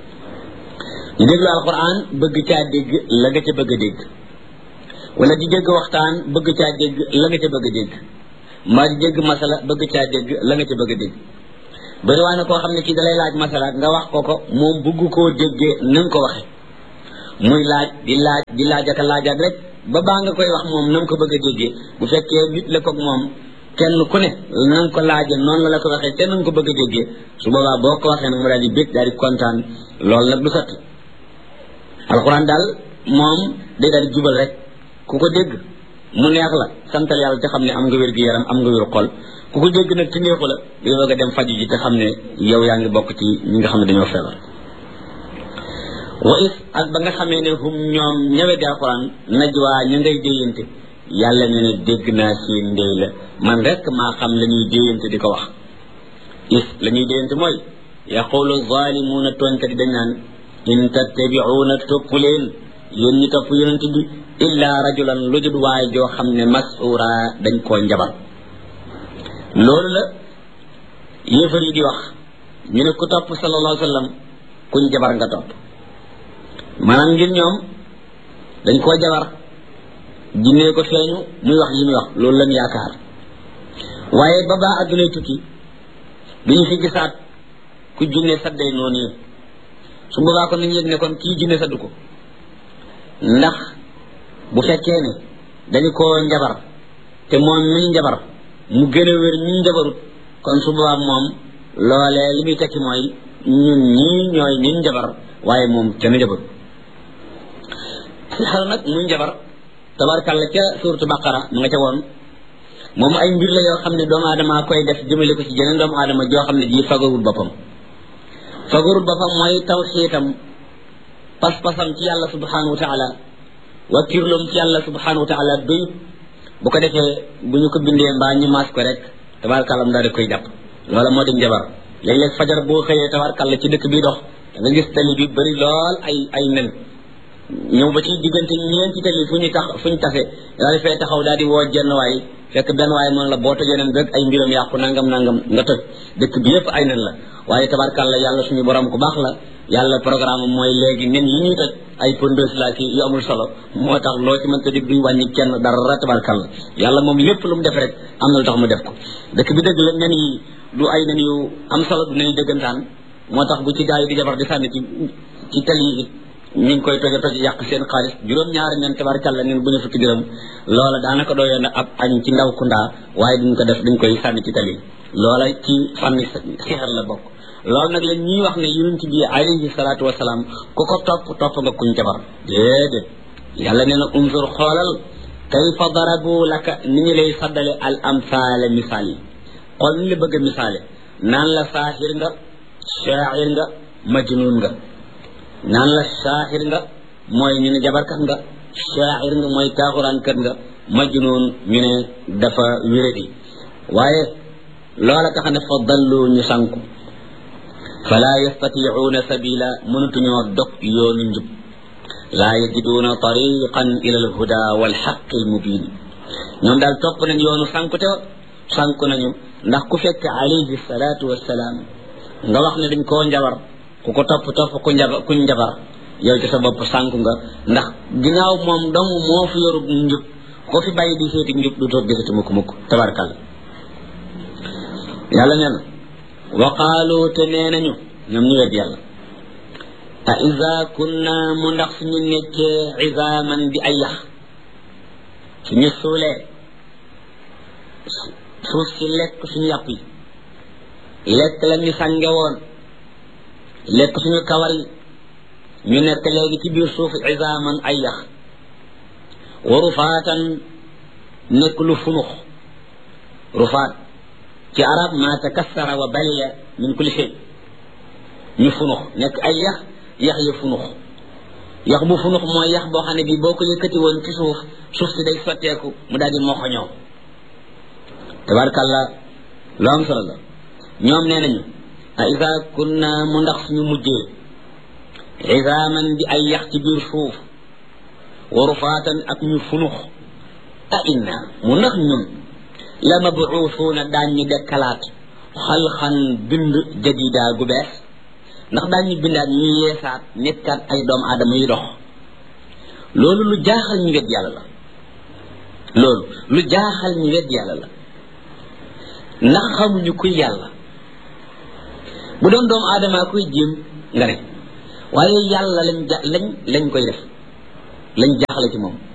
ñu déglu alquran bëgg caa dégg la nga ca bëgg a dégg wala di dégg waxtaan bëgg caa dégg la nga ca bëgg a dégg mbaa di dégg masala bëgg caa dégg la nga ca bëgg a dégg bari waa ne koo xam ne kii dalay laaj masala nga wax ko ko moom bëgg koo déggee na nga ko waxe muy laaj di laaj di laaj ak laajaat rek ba baa nga koy wax moom na nga ko bëgg a déggee bu fekkee nit la koog moom kenn ku ne na nga ko laaje noonu la la ko waxee te na nga ko bëgg a déggee su boobaa boo ko waxee nag mu daal di bég daal di kontaan loolu nag du sotti alxuraan daal moom day daal di jubal rek ku ko dégg mu neex la santal yàlla te xam ne am nga wér gu yaram am nga wér xol ku ko dégg nag te neexu la di bëgg a dem faju ji te xam ne yow yaa ngi bokk ci ñi nga xam ne dañoo feebar wa is ak ba nga xamee ne hum ñoom ñëwe di alxuraan najwaa ñu ngay déyante yàlla ne ne dégg naa seen ndey la man rek maa xam la ñuy déyante di ko wax is la ñuy déyante mooy yaqulu zalimuuna tooñkat yi dañ naan in tattabiuuna topp leen yéen ñi topp yonent bi illa rajulan lu jud waaye joo xam ne masura dañ koo njabar loolu la yéefar yi di wax ñu ne ku topp sallallahu alayhi wa sallam kuñ jabar nga topp maanaam ngir ñoom dañ koo jabar jinnee ko feeñu muy wax yi muy wax loolu lañ yaakaar waaye ba baa addunay tukki duñu fi gisaat ku jinne sadday noonu yi su boobaa kon nañu yëg ne kon kii jinne saddu ko ndax bu fekkee ne dañu koo njabar te moom mi njabar mu gën a wér ñi njabarut kon su boobaa moom loolee li muy tekki mooy ñun ñii ñooy ñi njabar waaye moom kenn njabarut si xel nag muy njabar tabarkàlla ca suuratu baqara mu nga ca woon moom ay mbir la yoo xam ne doomu aadama koy def jëmale ko ci jeneen doomu aadama joo xam ne ji fagarul boppam fagarul boppam mooy tawxiitam pas-pasam ci yàlla subhanahu wa taala wakkirloom ci yàlla subhanahu wa taala doyut bu ko defee bu ñu ko bindee mbaa ñu maas ko rek tabarkàlla mu daal di koy jàpp loola moo di njabar léeg-léeg fajar boo xëyee tabarkàlla ci dëkk bi dox da nga gis tali bi bëri lool ay ay nen ñëw ba ci diggante ñeenti tali fu ñu tax fu ñu tase daal di fay taxaw daal di woo jenn waay fekk benn waay moom la boo tojee nen rek ay mbiram yàqu nangam nangam nga toj dëkk bi yëpp ay nen la waaye tabarkàlla yàlla suñu borom ku baax la yàlla programme mooy léegi nen yi ñuy toj ay pondeuse la ki yu amul solo moo tax loo ci mënta dig duñ wàññi kenn dara tabarkàlla yàlla moom lépp lu mu def rek am na lu tax mu def ko dëkk bi dëgg la nen yi du ay nen yu am solo du nen yu dëggantaan moo tax bu ci gaa yi di jabar di sànni ci ci tali yi ñu ngi koy toje toje yàq seen xaalis juróom-ñaari nen tabarkàlla nen bu ñu fukki dërëm loola daanaka doyoon na ab añ ci ndaw kundaa waaye duñ ko def dañ koy sànni ci tali loola ci fànni sixar la bokk loolu nag la ñuy wax ne yonent bi alayhi salaatu wasalaam ku ko topp topp nga kuñ jabar déedéet yàlla nee na unzur xoolal kayfa darabu laka ni ñu lay saddale al amsaale misaal yi xool ni la bëgg a misaale naan la saaxir nga shaacir nga majnun nga naan la saaxir nga mooy ñu ne jabarkat nga shaacir nga mooy taaxuraankat nga majnun ñu ne dafa wéradi waaye loola tax ne fa dallu ñu sànku fala yastatiicuuna sabila mënatuñoo dog yoonu njub laa yajiduuna tariqan ila alhuda walxaqi almubin ñoom daal topp nañ yoonu sànkute sànku nañu ndax ku fekk alayhi salaatu wassalaam nga wax ne dañ koo njabar ku ko topp topp ku njabar kuñ njabar yow ci sa bopp sànku nga ndax ginnaaw moom dong moo fi yoru njub ko fi bàyyi di seeti njub du toog gisati mukk mukk tabarkal yàlla nee na wa qaalu te nee nañu ñoom ñu wet yàlla a iza kunna mu ndax suñu nekkee izaaman di ay yax suñu suulee suuf si lekk suñu yàpp yi lekk la ñu sànge woon lekk suñu kawar yi ñu nekk léegi ci biir suuf izaaman ay yax wa rufaatan nekk lu funux rufaat ci arab ma takassara wa baliya min kulli shay ñu funux nekk ay yax yax ya funux yax bu funux mooy yax boo xam ne bii boo ko yëkkati woon ci suuf suuf si day sotteeku mu daal di moxoñoo tabarkàlla lu am solo la ñoom nee nañu a isa kunna mu ndax suñu mujjee isaaman di ay yax ci biir suuf wa rufaatan ak ñu funux a inna mu ndax ñun la mabuusuuna daan ñu dekkalaat xalxan bind jadida gu bees ndax daan ñu bindaat ñu yeesaat nekkaat ay doomu aadama yu dox loolu lu jaaxal ñu wet yàlla la loolu lu jaaxal ñu wet yàlla la ndax xamuñu kuy yàlla bu doon doomu aadama koy jéem nga ne waaye yàlla lañ ja lañ lañ koy def lañ jaaxle ci moom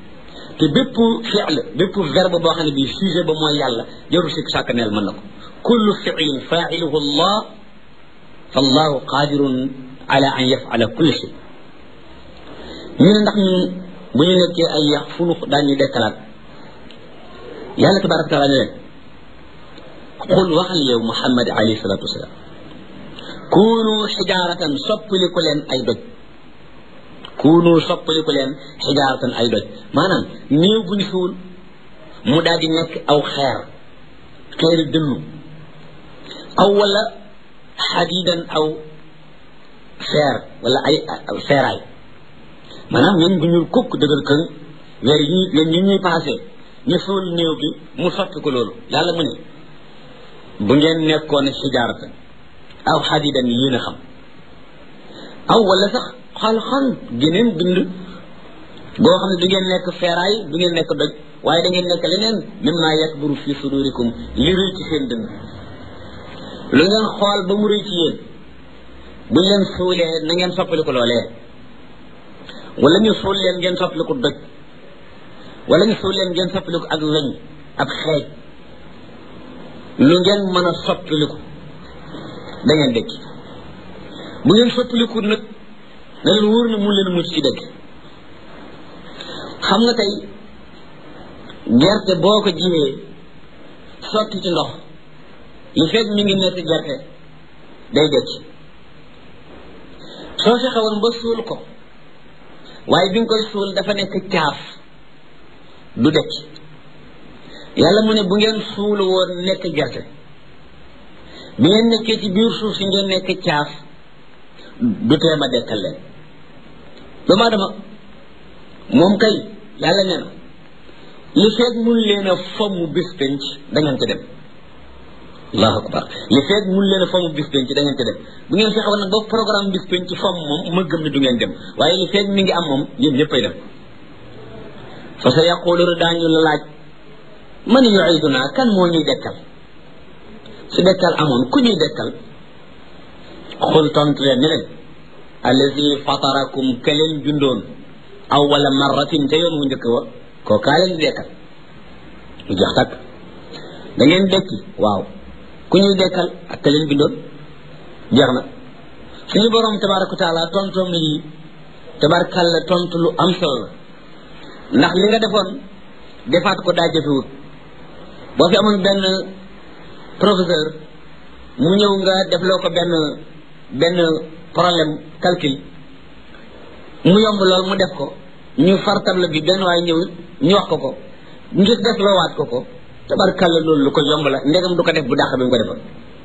te bépp fi'l bépp verbe boo xam ne bii sujet ba mooy yàlla jarul sikk sàkk neel mën na ko kullu fi'lin fa'iluhu allah fallahu qadirun ala an yaf'ala kulli shay ñu ne ndax ñun bu ñu nekkee ay yax funux daañu dekkalaat yàlla tabaraka taala ne leen qul waxal yow muhammad alayhi salatu wasalaam kunu xijaaratan soppaliku leen ay doj kunu soppaliku leen xijaaratan ay doj maanaam néew bu ñu suul mu daal di nekk aw xeer xeeri dënnu aw wala xadidan aw feer wala ay feeraay maanaam ñun bu ñuul kukk dëgër kën weer yi ñun ñu ñuy passé ñu suul néew bi mu soppi ko loolu yàlla mu ne bu ngeen nekkoon xijaaratan aw xadidan yéen a xam aw wala sax xal-xal geneen bind boo xam ne du ngeen nekk feeraay du ngeen nekk doj waaye da ngeen nekk leneen mimma yakburu fi sudurikum li rëy ci seen dënn lu ngeen xool ba mu rëy ci yéen buñ leen suulee na ngeen soppaliku loolee wala ñu suul leen ngeen soppaliku doj wala ñu suul leen ngeen soppaliku ak weñ ab xeej lu ngeen mën a soppaliku da ngeen dëkk bu ngeen soppaliku nag na leen wóor na mun leen mucc ci dëkk xam nga tey gerte boo ko jiwee sotti ci ndox li fekk mi ngi nekk gerte day dëkk soo fexe woon ba suul ko waaye bi nga koy suul dafa nekk caaf du dëkk yàlla mu ne bu ngeen suul woon nekk gerte bi ngeen nekkee ci biir suuf si ngeen nekk caaf du teema dekkal leen doomu aadama moom kay yàlla nee na li feeg mun leen a fomm bis penc da ngeen ko dem allahu akbar li feeg mun leen a fomm bis penc da ngeen ko dem bu ngeen fexe woon nag ba programme bis penc fomm moom ma gëm ne du ngeen dem waaye li feeg mi ngi am moom yéen ñëppay dem fa sa yaquluna daañu la laaj man yuiduna kan moo ñuy dekkal su dekkal amoon ku ñuy dekkal xul tontu leen ni leen allazi fatarakum ka leen jundoon awwala marratin te yoon wu njëkk wa koo kaa leen di dekkal mu jeex takk da ngeen dekki waaw ku ñuy dekkal ak ka leen bindoon jeex na suñu borom tabaraka taala tontoom lii tabarkalla tontu lu am solo la ndax li nga defoon defaat ko daa jafewut boo fi amoon benn professeur mu ñëw nga defloo ko benn benn problème calcul mu yomb lool mu def ko ñu far table bi benn waaye ñëw ñu wax ko ko ngir def loo waat ko ko tabarkalla loolu lu ko yomb la ndegam du ko def bu dàq bi mu ko defoon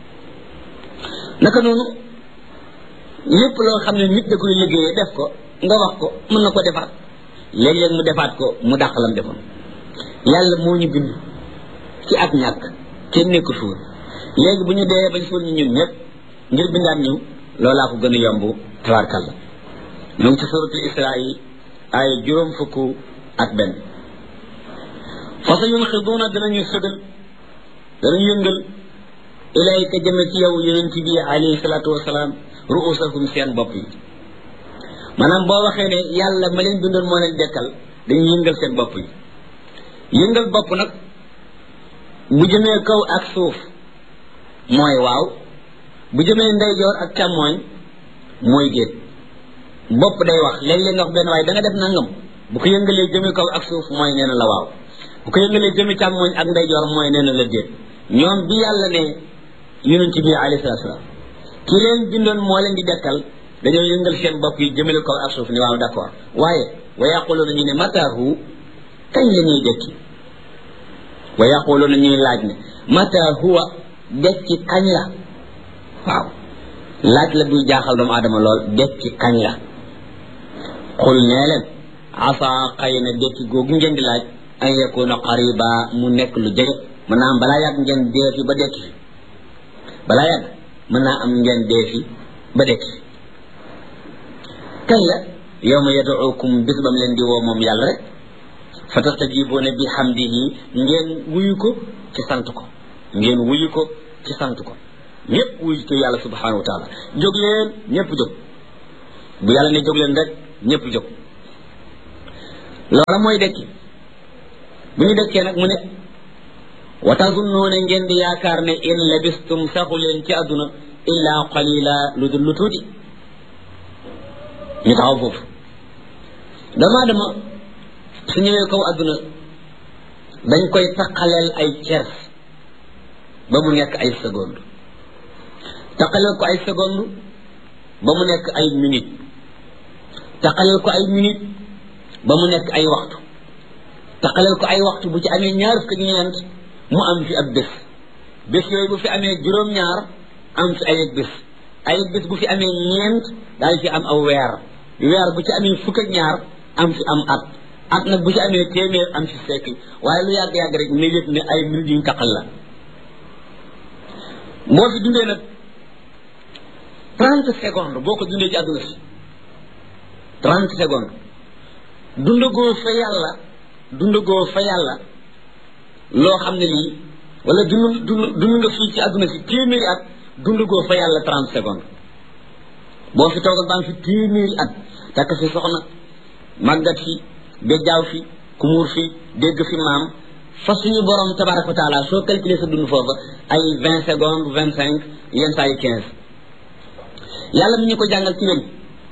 naka noonu lépp loo xam ne nit da koy liggéeyee def ko nga wax ko mën na ko defaat léeg-léeg mu defaat ko mu dàq lam defoon yàlla moo ñu bind ci ak ñàkk kenn nekku suur léegi bu ñu dee bañ suul ñu ñun ñëpp ngir bindaat ñu loolaa ko gën a yomb tabarkalla ñu ngi ci suratul isra yi ay juróom fukk ak benn fa sa yunxiduuna danañu sëgal danañu yëngal ilayka jëme ci yow yonent bi alayhi salaatu wasalaam ruusakum seen bopp yi maanaam boo waxee ne yàlla ma leen bindoon moo leen dekkal dañuy yëngal seen bopp yi yëngal bopp nag bu jëmee kaw ak suuf mooy waaw bu jëmee ndeyjoor ak càmmooñ mooy déet bopp day wax léeg-léeg nga wax benn waaye da nga def nangam bu ko yëngalee jëmee kaw ak suuf mooy nee na la waaw bu ko yëngalee jëmee càmmooñ ak ndeyjoor mooy nee na la déet ñoom bi yàlla ne yonent bi alayhi salaatu salaam ki leen bindoon moo leen di dekkal dañoo yëngal seen bopp yi jëmale kaw ak suuf ni waaw d'accord waaye wa yaquluuna ñu ne mataahu kañ la ñuy dekki wa yaquluuna ñuy laaj ne mata huwa dekki kañ la waaw laaj la buy jaaxal doomu aadama lool dekki kañ la xul nee leen asa xëy na dekki googu ngeen di laaj an yakuna qariba mu nekk lu jege mën naa am balaa yàgg ngeen dee fi ba dekki fi balaa yàgg mën naa am ngeen dee fi ba dekki fi kañ la yawma yad'ukum bis bam leen di woo moom yàlla rek fa tastajibuuna bi hamdihi ngeen wuyu ko ci sant ko ngeen wuyu ko ci sant ko ñëpp wuyu ko yàlla subhanahu wa taala jóg leen ñëpp jóg bu yàlla ne jóg leen rek ñëpp jóg loola mooy dekki bu ñu dëkkee nag mu ne wa tazunnuuna ngeen di yaakaar ne in labistum saxu leen ci àdduna illa qalila lu dul lu tuuti ñu taxaw foofu dama dama su ñëwee kaw àdduna dañ koy taqaleel ay cers ba mu nekk ay seconde taqaleel ko ay seconde ba mu nekk ay minute taqaleel ko ay minute ba mu nekk ay waxtu taqaleel ko ay waxtu bu ci amee ñaar fukk ak ñeent mu am fi ab bés bés yooyu bu fi amee juróom-ñaar am fi ay bés ay bés bu fi amee ñeent daal fi am aw weer weer bu ci amee fukk ak ñaar am fi am at at nag bu ci amee téeméer am fi siècle waaye lu yàgg-yàgg rek ne yëg ne ay minutes yuñ taqal la boo fi dundee nag trente secondes boo ko dundee ci àdduna si trente secondes dundagoo fa yàlla dundagoo fa yàlla loo xam ne lii wala dund dund dund nga fii ci àdduna si téeméeri at dundagoo fa yàlla trente secondes boo fi toogal baa ngi fi téeméeri at takk fi soxna màggat fi bejjaaw fi kumuur fi dégg fi maam fa suñu borom tabaraka wa taala soo calculer sa dund foofa ay vingt secondes vingt cinq yenn saa yi quinze yàlla mi ñu ko jàngal ci weñ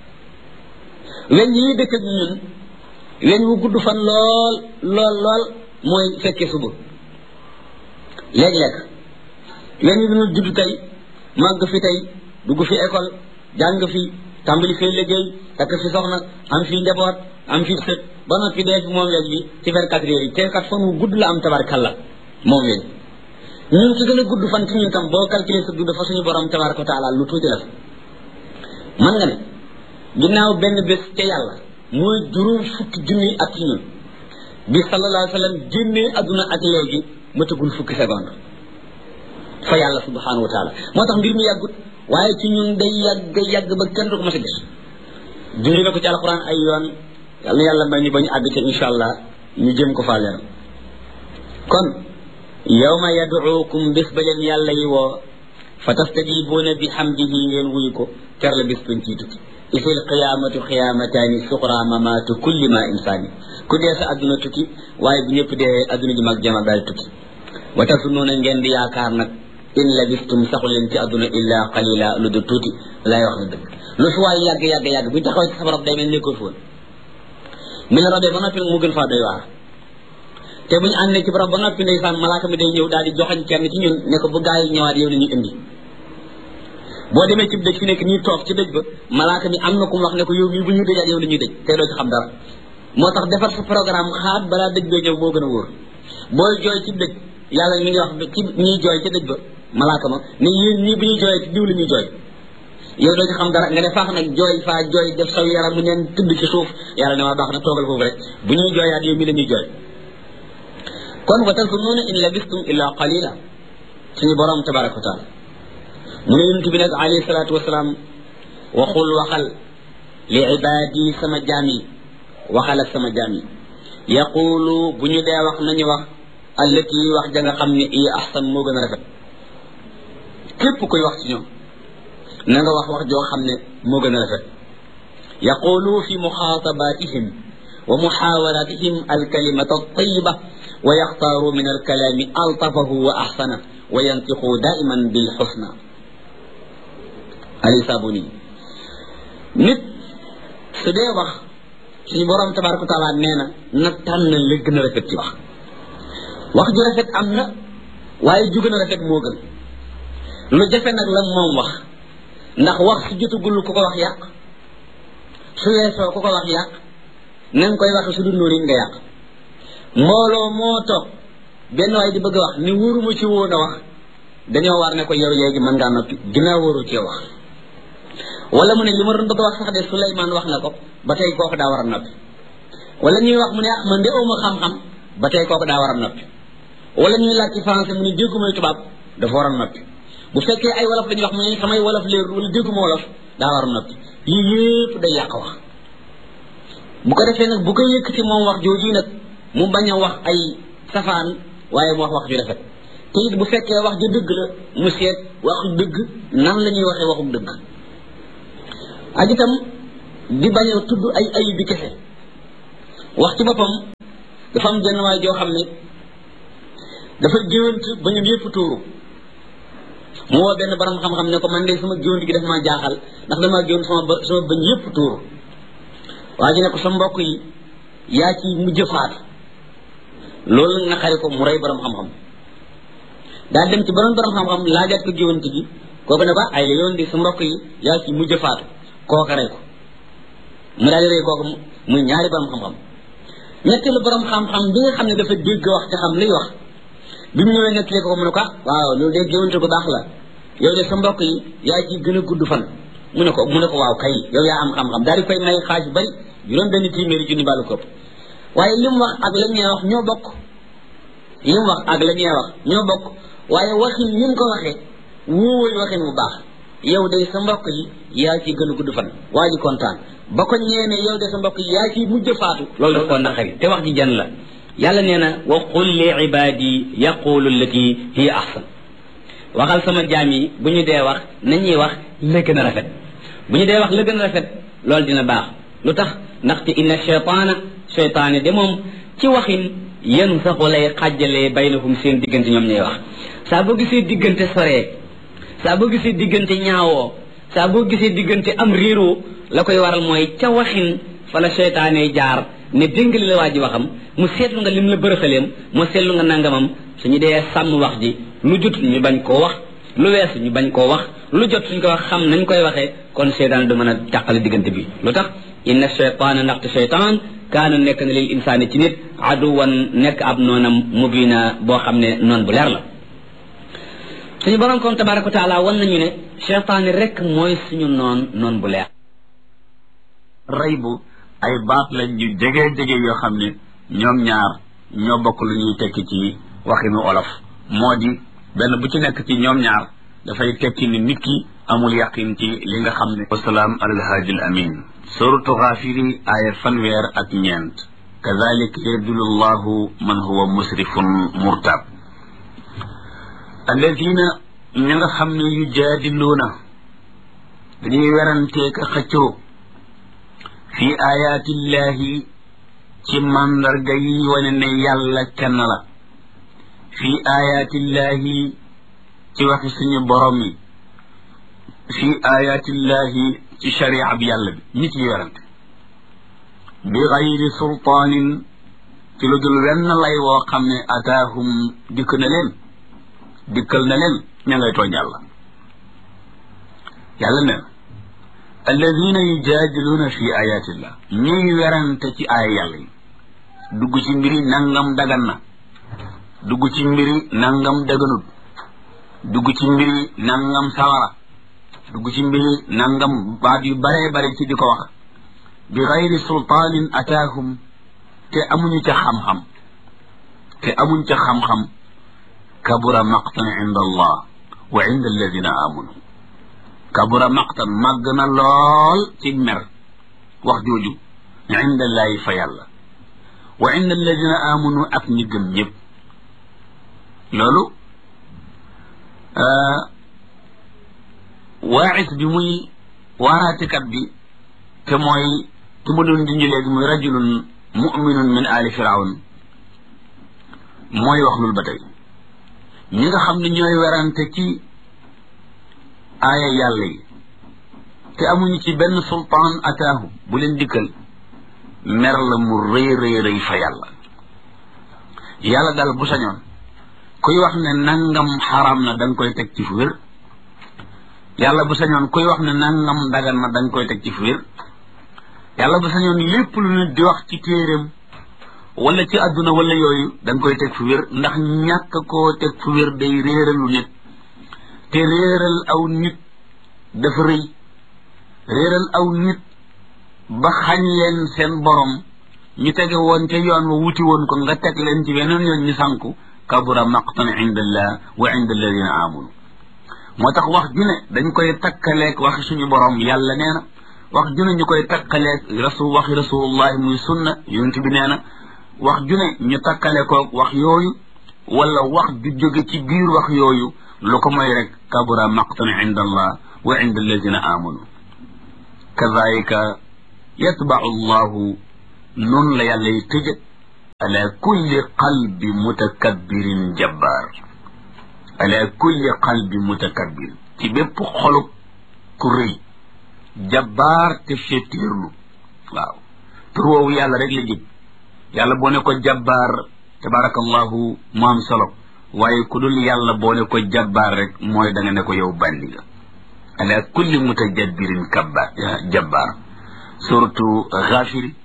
weñ yi dëkk ak ñun weñ wu gudd fan lool lool lool mooy fekkee suba léeg-léeg weñ yi dina judd tey màgg fi tey dugg fi école jàng fi tàmbali fee liggéey takk fi soxna am fi njaboot am fi sët ba noppi dee fi moom weñ bi ci vingt quatre heures yi te kat fan wu gudd la am tabarkalla moom weñ ñun ci gën a gudd fan ci ñun tam boo calculé sa dund fa suñu borom tabaraka wa taala lu tuuti la man nga ne ginnaaw benn bés ca yàlla mooy juróom fukki junni at ci ñun bi sallallahu alayhi wa sallam génnee adduna ak léegi matagul fukki seconde fa yàlla subhanahu wa taala moo tax mbir mi yàggut waaye ci ñun day yàgg yàgg ba kenn du ko mas a gis junj na ko ci alquran ay yoon yàlla na yàlla may ñu ba ñu àgg ci insha allah ñu jëm ko faa leeral kon yawma yaduukum bés ba leen yàlla yi woo fa tastajibuuna bi hamdihi ngeen wuyu ko ter la bés bañ ciy tukki isil qiyaamatu qiyaamataani suqra mamaatu kulli ma insaani ku dee sa adduna tukki waaye bu ñëpp dee adduna ji mag jama daal tukki wa tasunnuuna ngeen di yaakaar nag in labistum saxu leen ci adduna illa qalila lu du tuuti lay wax na dëgg lu fi waay yàgg yàgg yàgg bu ñu taxawee ci sa barab day mel nekkul foon mi la robee ba noppi mu gën faa doy waar te bu ñu àndee ci barab ba noppi ndeysaan malaaka mi day ñëw daal di joxañ kenn ci ñun ne ko bu gaa yi ñëwaat yow la ñuy indi boo demee ci dëj fi nekk ñuy toog ci dëj ba malaaka mi am na ku mu wax ne ko yow mii bu ñuy dëjaat yow la ñuy dëj te doo ci xam dara moo tax defar sa programme xaat balaa dëj bee ñëw moo gën a wóor booy jooy ci dëj yàlla mi ngi wax ci ñuy jooy ci dëj ba malaaka ma ne yéen ñii bu ñuy jooyee ci diw la ñuy jooy yow doo ci xam dara nga ne faax nag jooy faa jooy def saw yaram mu neen tëdd ci suuf yàlla ne waa baax na toogal foofu rek bu ñuy jooyaat yow mi la ñuy jooy kon wa tazunnuuna in labistum illa qalila suñu borom tabaraka wa taala mu ne yonent bi nag alayhi salaatu wasalaam waxul waxal li ibaadi sama jaam yi waxal ak sama jaam yi yaqulu bu ñu dee wax nañu wax allati wax ja nga xam ne i ahsan moo gën a rafet képp koy wax ci ñoom na nga wax wax joo xam ne moo gën a rafet yaqulu fi muxaatabatihim wa muxaawaratihim alkalimata altayiba wa yaxtaaru min alkalaami altafahu wa axsana wa yantiqu daiman bilxusna ali sabuni nit su dee wax suñu borom tabaraka wa taala nee na na tànn la gën a rafet ci wax wax ju rafet am na waaye ju gën a rafet moo gën lu jafe nag la moom wax ndax wax su jotagul ku ko wax yàq su weesoo ku ko wax yàq na nga koy waxe su dul noonu nga yàq mbooloo moo toog benn waay di bëgg a wax ni wóoruma ci woon a wax dañoo war ne ko yow léegi mën ngaa noppi ginnaaw wóoru cee wax wala mu ne li ma doon bëgg a wax sax de Souleymane wax na ko ba tey kooku daa war a noppi wala ñuy wax mu ne ah man de awma xam-xam ba tey kooku daa war a noppi wala ñuy laaj ci français mu ne déggumay tubaab dafa war a noppi bu fekkee ay wolof dañuy wax mu ne samay wolof leer wala dégguma wolof daa war a noppi yii yëpp day yàq wax bu ko defee nag bu ko yëkkati moom wax jooju nag mu bañ a wax ay safaan waaye mu wax wax ju rafet te it bu fekkee wax ju dëgg la mu seet waxu dëgg nan la ñuy waxee waxu dëgg ak itam di bañ a tudd ay ayib bi kese wax ci boppam dafa am jenn waay joo xam ne dafa géwant ba ñu yëpp tuuru mu woo benn borom xam-xam ne ko man de sama géwant gi daf maa jaaxal ndax damaa géwant sama ba sama bañ yëpp tuuru waa ji ne ko sa mbokk yi yaa ci mujj faatu loolu nag naqari ko mu rey borom xam-xam daal dem ci borom borom xam-xam laajaat ko géwant gi kooku ne ko ay la yoon di sa mbokk yi yaa ci mujj faatu kooka rey ko mu daal di rey kooku muy ñaari borom xam-xam ñetteelu borom xam-xam bi nga xam ne dafa dégg wax te xam liy wax bi mu ñëwee nettali ko mu ne ko ah waaw loolu de géwante ko baax la yow de sa mbokk yi yaa ci gën a gudd fan mu ne ko mu ne ko waaw kay yow yaa am xam-xam daal di koy may xaaj bari juróom benn téeméeri junni bàllu kopp waaye li mu wax ak la ñuy wax ñoo bokk li mu wax ak la ñuy wax ñoo bokk waaye waxin ni mu ko waxee wóowul waxin bu baax yow de sa mbokk yi yaa ci gën a gudd fan waa ji kontaan ba ko ñeene yow de sa mbokk yi yaa ci mujj faatu loolu daf koo naqari te wax ji jan la yàlla nee na wa qul li ibadi yaqulu allati hiya ahsan waxal sama jaam yi bu ñu dee wax nañuy wax la gën a rafet bu ñu dee wax la gën a rafet loolu dina baax lu tax ndaxte inna cheytaana cheytaane de moom ci waxin yenu saxu lay xàjjalee baynahum seen diggante ñoom ñuy wax saa boo gisee diggante soree saa boo gisee diggante ñaawoo saa boo gisee diggante am réeroo la koy waral mooy ca waxin fa la cheytaane jaar ne déngali la waa ji waxam mu seetlu nga lim la bërëxaleem mu seetlu nga nangamam suñu dee sàmm wax ji lu jot ñu bañ koo wax lu weesu ñu bañ koo wax lu jot suñ ko wax xam nañ koy waxee kon cheytaan du mën a tàqale diggante bi lu tax inna cheytaana ndaxte cheytaan kaana nekk na lil insaani ci nit aduwan nekk ab noonam mubina boo xam ne noon bu leer la suñu borom kon tabaraka wa taala wan nañu ne cheytaani rek mooy suñu noon noon bu leer rey bu ay baat lañ yu jege jege yoo xam ne ñoom ñaar ñoo bokk lu ñuy tekki ci waxinu olof moo di benn bu ci nekk ci ñoom ñaar dafay tekki ni nit ki amul yaqin ci li nga xam ne wasalaam alhaadi al amin suratu xaafiri aaya fanweer ak ñeent kadalika yadulu llahu man huwa musrifun murtab alladina ñi nga xam ne yu jaadiluuna dañuy weranteeka xëccoo fi ayaatillahi ci mandarga yi wane ne yàlla kenn la fi ayaatillahi ci waxi suñu borom yi fi ayaatillahi ci sharia bi yàlla bi nit yi werante bi gayri sultaanin ci lu dul wenn lay woo xam ne ataahum dikk na leen dikkal na leen ña ngay tooñ yàlla yàlla ne alladina yujaadiluuna fi ayatillah ñuy werante ci aaya yàlla yi dugg ci mbiri nangam dagan na dugg ci mbiri nangam daganut dugg ci mbiri nangam sawara dugg ci mbiri nangam baat yu baree bare ci di ko wax bi gayri sultaanin ataahum te amuñu ca xam-xam te amuñ ca xam-xam kabura maqtan inda allah wa inda alladina amanu kabura maqtan màgg na lool ci mer wax jooju inda llaahi fa yàlla wa inda alladina amanu ak ñi gëm ñëpp loolu waaxis bi muy waaraatikat bi te mooy te ma doon junj léegi muy rajulun muminun min ali firawn mooy wax loolu ba tey ñi nga xam ne ñooy werante ci aaya yàlla yi te amuñu ci benn sultaan ataahu bu leen dikkal mer la mu rëy rëy rëy fa yàlla yàlla daal bu sañoon kuy wax ne nangam xaram na da nga koy teg ci fu wér yàlla bu sañoon kuy wax ne nangam dagan na da nga koy teg ci fu wér yàlla bu sañoon lépp lu nit di wax ci téeréem wala ci àdduna wala yooyu da nga koy teg fu wér ndax ñàkk koo teg fu wér day réeralu nit te réeral aw nit dafa rëy réeral aw nit ba xañ leen seen borom ñu tege woon ca yoon wa wuti woon ko nga teg leen ci beneen yoon ñu sànku kabura maqtan inda allah wa inda alladina amanu moo tax wax ju ne dañ koy takkaleeg waxi suñu borom yàlla nee na wax ju ne ñu koy takkaleeg rasul waxi rasulullahi muy sunna yonent bi nee na wax ju ne ñu takkale koog wax yooyu wala wax ju jóge ci biir wax yooyu lu ko mooy rek kabura maqtan inda allah wa inda alladina amanu kadalika yatbau allahu noonu la yàlla yi tëjë ala kulli qalbi mutakabbirin jabbaar ala kulli qalbi mutakabbir ci bépp xolub ku rëy jabbaar te féetéerlu waaw tur woowu yàlla rek la jib yàlla boo ne ko jabbaar tabarakallahu mu am solo waaye ku dul yàlla boo ne ko jabbaar rek mooy da nga ne ko yow bandi nga ala kulli mutajabbirin kabba jabbaar surtout xaafiri